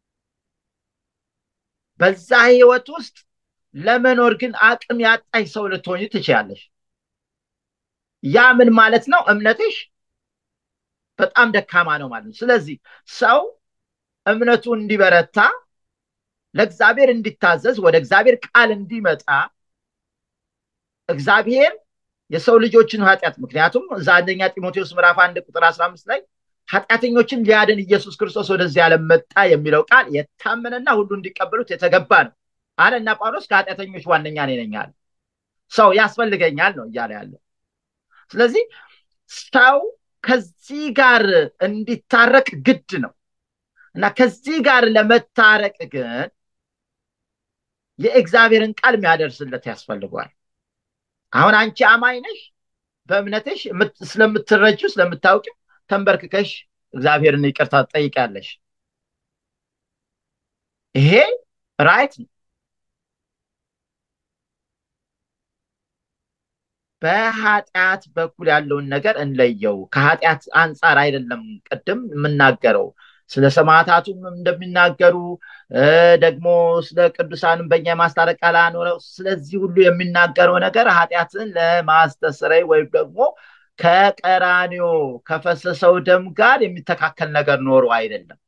በዛ ህይወት ውስጥ ለመኖር ግን አቅም ያጣሽ ሰው ልትሆኝ ትችያለሽ ያ ምን ማለት ነው እምነትሽ በጣም ደካማ ነው ማለት ነው ስለዚህ ሰው እምነቱ እንዲበረታ ለእግዚአብሔር እንዲታዘዝ ወደ እግዚአብሔር ቃል እንዲመጣ እግዚአብሔር የሰው ልጆችን ኃጢአት ምክንያቱም እዛ አንደኛ ጢሞቴዎስ ምዕራፍ አንድ ቁጥር አስራ አምስት ላይ ኃጢአተኞችን ሊያድን ኢየሱስ ክርስቶስ ወደዚህ ዓለም መጣ የሚለው ቃል የታመነና ሁሉ እንዲቀበሉት የተገባ ነው አለና ጳውሎስ ከኃጢአተኞች ዋነኛ ነኝ አለ ሰው ያስፈልገኛል ነው እያለ ያለው ስለዚህ ሰው ከዚህ ጋር እንዲታረቅ ግድ ነው እና ከዚህ ጋር ለመታረቅ ግን የእግዚአብሔርን ቃል የሚያደርስለት ያስፈልጓል አሁን አንቺ አማኝ ነሽ በእምነትሽ ስለምትረጁ ስለምታውቂው ተንበርክከሽ እግዚአብሔርን ይቅርታ ትጠይቃለሽ ይሄ ራይት ነው በኃጢአት በኩል ያለውን ነገር እንለየው ከኃጢአት አንጻር አይደለም ቅድም የምናገረው ስለ ሰማዕታቱም እንደሚናገሩ ደግሞ ስለ ቅዱሳንም በኛ የማስታረቅ ቃል አኖረው ስለዚህ ሁሉ የሚናገረው ነገር ኃጢአትን ለማስተስረይ ወይም ደግሞ ከቀራኒዮ ከፈሰሰው ደም ጋር የሚተካከል ነገር ኖሮ አይደለም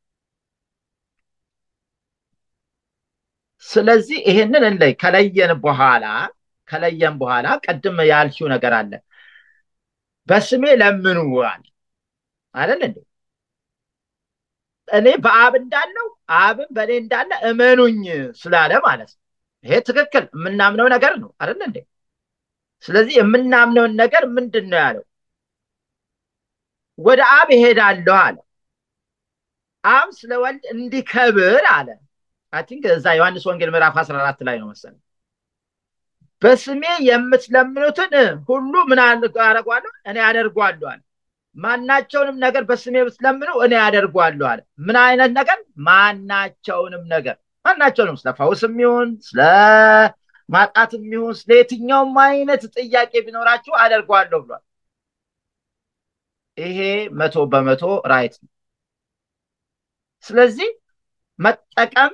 ስለዚህ ይህንን እንለይ ከለየን በኋላ ከለየን በኋላ ቅድም ያልሽው ነገር አለ በስሜ ለምኑ አለ አይደል እንዴ እኔ በአብ እንዳለው አብን በእኔ እንዳለ እመኑኝ ስላለ ማለት ነው ይሄ ትክክል የምናምነው ነገር ነው አይደል እንዴ ስለዚህ የምናምነውን ነገር ምንድን ነው ያለው ወደ አብ ይሄዳለሁ አለ አብ ስለ ወልድ እንዲከብር አለ አይ ቲንክ እዛ ዮሐንስ ወንጌል ምዕራፍ 14 ላይ ነው መሰለኝ በስሜ የምትለምኑትን ሁሉ ምን አደርጓለሁ እኔ አደርጓለሁ አለ ማናቸውንም ነገር በስሜ ብትለምኑ እኔ አደርጓለሁ አለ ምን አይነት ነገር ማናቸውንም ነገር ማናቸውንም ስለ ፈውስም ይሁን ስለ ማጣትም ይሁን ስለ የትኛውም አይነት ጥያቄ ቢኖራችሁ አደርጓለሁ ብሏል ይሄ መቶ በመቶ ራይት ነው ስለዚህ መጠቀም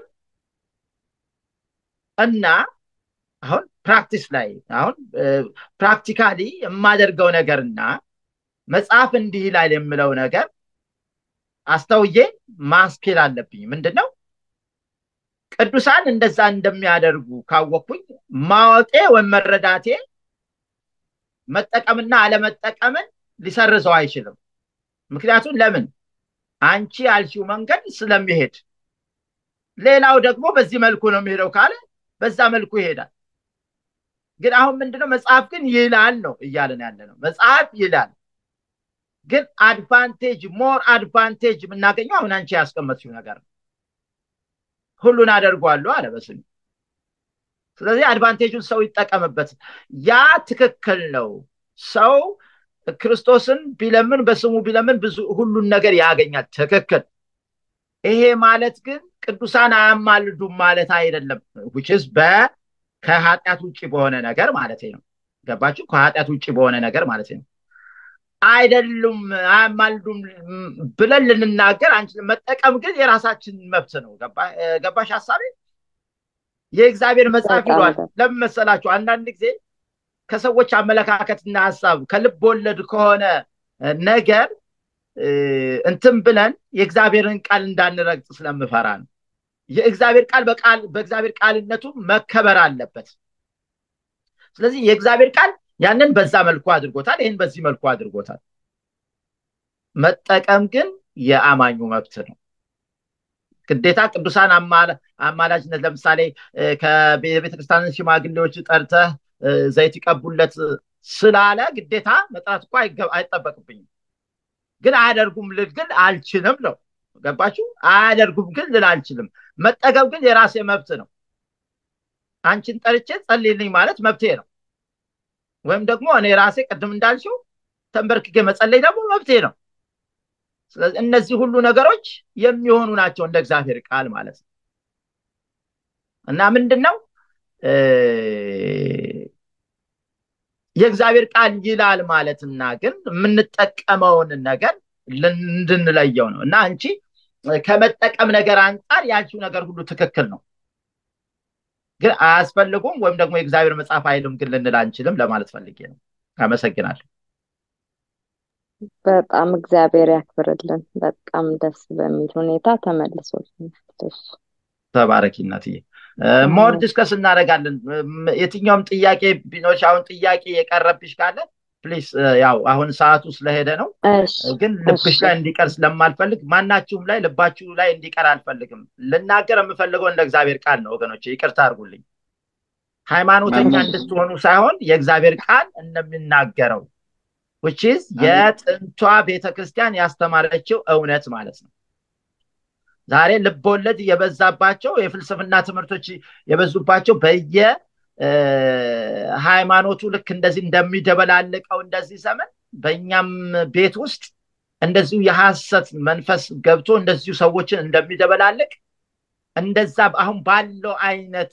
እና አሁን ፕራክቲስ ላይ አሁን ፕራክቲካሊ የማደርገው ነገርና መጽሐፍ እንዲህ ይላል የምለው ነገር አስተውዬ ማስኬል አለብኝ ምንድን ነው ቅዱሳን እንደዛ እንደሚያደርጉ ካወቅኩኝ ማወቄ ወይም መረዳቴ መጠቀምና አለመጠቀምን ሊሰርዘው አይችልም ምክንያቱም ለምን አንቺ ያልሽው መንገድ ስለሚሄድ ሌላው ደግሞ በዚህ መልኩ ነው የሚሄደው ካለ በዛ መልኩ ይሄዳል ግን አሁን ምንድነው መጽሐፍ ግን ይላል ነው እያለን ያለ ነው መጽሐፍ ይላል ግን አድቫንቴጅ ሞር አድቫንቴጅ የምናገኘው አሁን አንቺ ያስቀመጥሽው ነገር ነው ሁሉን አደርጓለሁ አለ በስሙ ስለዚህ አድቫንቴጁን ሰው ይጠቀምበት ያ ትክክል ነው ሰው ክርስቶስን ቢለምን በስሙ ቢለምን ብዙ ሁሉን ነገር ያገኛል ትክክል ይሄ ማለት ግን ቅዱሳን አያማልዱም ማለት አይደለም ውችስ በ ከኃጢአት ውጭ በሆነ ነገር ማለት ነው ገባችሁ ከኃጢአት ውጭ በሆነ ነገር ማለት ነው አይደሉም አያማልዱም ብለን ልንናገር አንችልም መጠቀም ግን የራሳችን መብት ነው ገባሽ ሀሳቤ የእግዚአብሔር መጽሐፍ ይሏል ለምን መሰላችሁ አንዳንድ ጊዜ ከሰዎች አመለካከትና ሀሳብ ከልብ ወለድ ከሆነ ነገር እንትን ብለን የእግዚአብሔርን ቃል እንዳንረግጥ ስለምፈራ ነው። የእግዚአብሔር ቃል በቃል በእግዚአብሔር ቃልነቱ መከበር አለበት። ስለዚህ የእግዚአብሔር ቃል ያንን በዛ መልኩ አድርጎታል፣ ይህን በዚህ መልኩ አድርጎታል። መጠቀም ግን የአማኙ መብት ነው። ግዴታ ቅዱሳን አማላጅነት ለምሳሌ ከቤተክርስቲያን ሽማግሌዎች ጠርተህ ዘይት ይቀቡለት ስላለ ግዴታ መጥራት እኮ አይጠበቅብኝም። ግን አያደርጉም ልል ግን አልችልም ነው። ገባችሁ? አያደርጉም ግን ልል አልችልም። መጠቀም ግን የራሴ መብት ነው። አንቺን ጠርቼ ጸልይልኝ ማለት መብቴ ነው። ወይም ደግሞ እኔ ራሴ ቅድም እንዳልሽው ተንበርክኬ መጸለይ ደግሞ መብቴ ነው። ስለዚህ እነዚህ ሁሉ ነገሮች የሚሆኑ ናቸው እንደ እግዚአብሔር ቃል ማለት ነው እና ምንድን ነው የእግዚአብሔር ቃል ይላል ማለትና ግን የምንጠቀመውን ነገር እንድንለየው ነው እና አንቺ ከመጠቀም ነገር አንጻር ያልሽው ነገር ሁሉ ትክክል ነው ግን አያስፈልጉም ወይም ደግሞ የእግዚአብሔር መጽሐፍ አይልም ግን ልንል አንችልም ለማለት ፈልጌ ነው አመሰግናለሁ በጣም እግዚአብሔር ያክብርልን በጣም ደስ በሚል ሁኔታ ተመልሶልናል ተባረኪ እናትዬ ሞር ዲስከስ እናደረጋለን የትኛውም ጥያቄ ቢኖርሽ አሁን ጥያቄ የቀረብሽ ካለ ፕሊስ ያው አሁን ሰዓቱ ስለሄደ ነው ግን ልብሽ ላይ እንዲቀር ስለማልፈልግ ማናችሁም ላይ ልባችሁ ላይ እንዲቀር አልፈልግም ልናገር የምፈልገው እንደ እግዚአብሔር ቃል ነው ወገኖች ይቅርታ አድርጉልኝ ሃይማኖተኛ እንድትሆኑ ሳይሆን የእግዚአብሔር ቃል እንደሚናገረው ውችዝ የጥንቷ ቤተክርስቲያን ያስተማረችው እውነት ማለት ነው ዛሬ ልቦለድ የበዛባቸው የፍልስፍና ትምህርቶች የበዙባቸው በየ ሃይማኖቱ ልክ እንደዚህ እንደሚደበላልቀው እንደዚህ ዘመን በእኛም ቤት ውስጥ እንደዚሁ የሐሰት መንፈስ ገብቶ እንደዚሁ ሰዎችን እንደሚደበላልቅ እንደዛ አሁን ባለው አይነት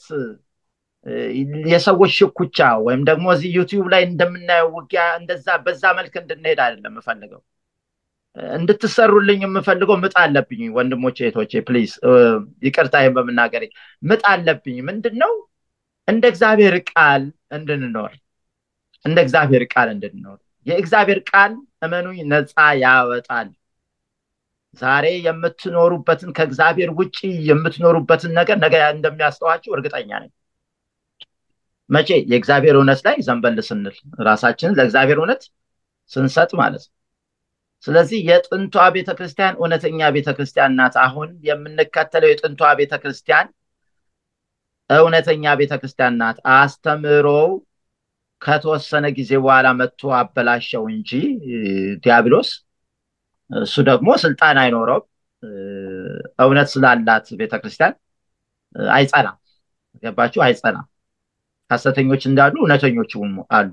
የሰዎች ሽኩቻ ወይም ደግሞ እዚህ ዩቲዩብ ላይ እንደምናየው ውጊያ እንደዛ በዛ መልክ እንድንሄድ አይደለም የምፈልገው እንድትሰሩልኝ የምፈልገው ምጥ አለብኝ ወንድሞቼ እህቶቼ ፕሊዝ ይቅርታ ይህን በምናገር ምጥ አለብኝ ምንድን ነው እንደ እግዚአብሔር ቃል እንድንኖር እንደ እግዚአብሔር ቃል እንድንኖር የእግዚአብሔር ቃል እመኑኝ ነፃ ያወጣል ዛሬ የምትኖሩበትን ከእግዚአብሔር ውጭ የምትኖሩበትን ነገር ነገ እንደሚያስተዋችሁ እርግጠኛ ነኝ መቼ የእግዚአብሔር እውነት ላይ ዘንበል ስንል ራሳችንን ለእግዚአብሔር እውነት ስንሰጥ ማለት ነው ስለዚህ የጥንቷ ቤተክርስቲያን እውነተኛ ቤተክርስቲያን ናት አሁን የምንከተለው የጥንቷ ቤተክርስቲያን እውነተኛ ቤተክርስቲያን ናት አስተምሮው ከተወሰነ ጊዜ በኋላ መጥቶ አበላሸው እንጂ ዲያብሎስ እሱ ደግሞ ስልጣን አይኖረውም እውነት ስላላት ቤተክርስቲያን አይጸናም ገባችሁ አይጸናም ሀሰተኞች እንዳሉ እውነተኞች አሉ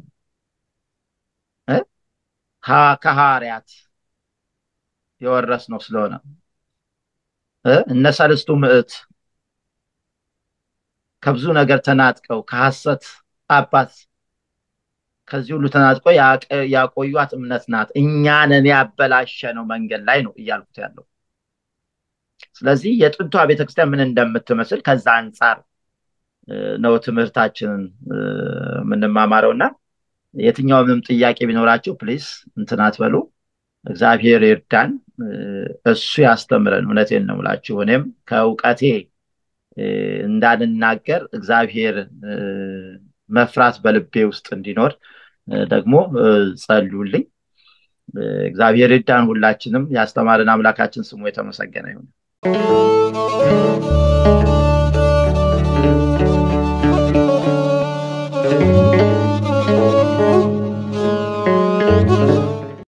ከሐዋርያት የወረስ ነው ስለሆነ እነ ሰለስቱ ምዕት ከብዙ ነገር ተናጥቀው ከሐሰት አባት ከዚህ ሁሉ ተናጥቆ ያቆዩት እምነት ናት እኛንን ያበላሸ ነው መንገድ ላይ ነው እያልኩት ያለው ስለዚህ የጥንቷ ቤተክርስቲያን ምን እንደምትመስል ከዛ አንጻር ነው ትምህርታችንን የምንማማረው እና የትኛውንም ጥያቄ ቢኖራቸው ፕሊስ እንትናት በሉ እግዚአብሔር ይርዳን እሱ ያስተምረን እውነቴን ነው ምላችሁ እኔም ከእውቀቴ እንዳልናገር እግዚአብሔር መፍራት በልቤ ውስጥ እንዲኖር ደግሞ ጸልዩልኝ እግዚአብሔር ይርዳን ሁላችንም ያስተማርን አምላካችን ስሙ የተመሰገነ ይሁን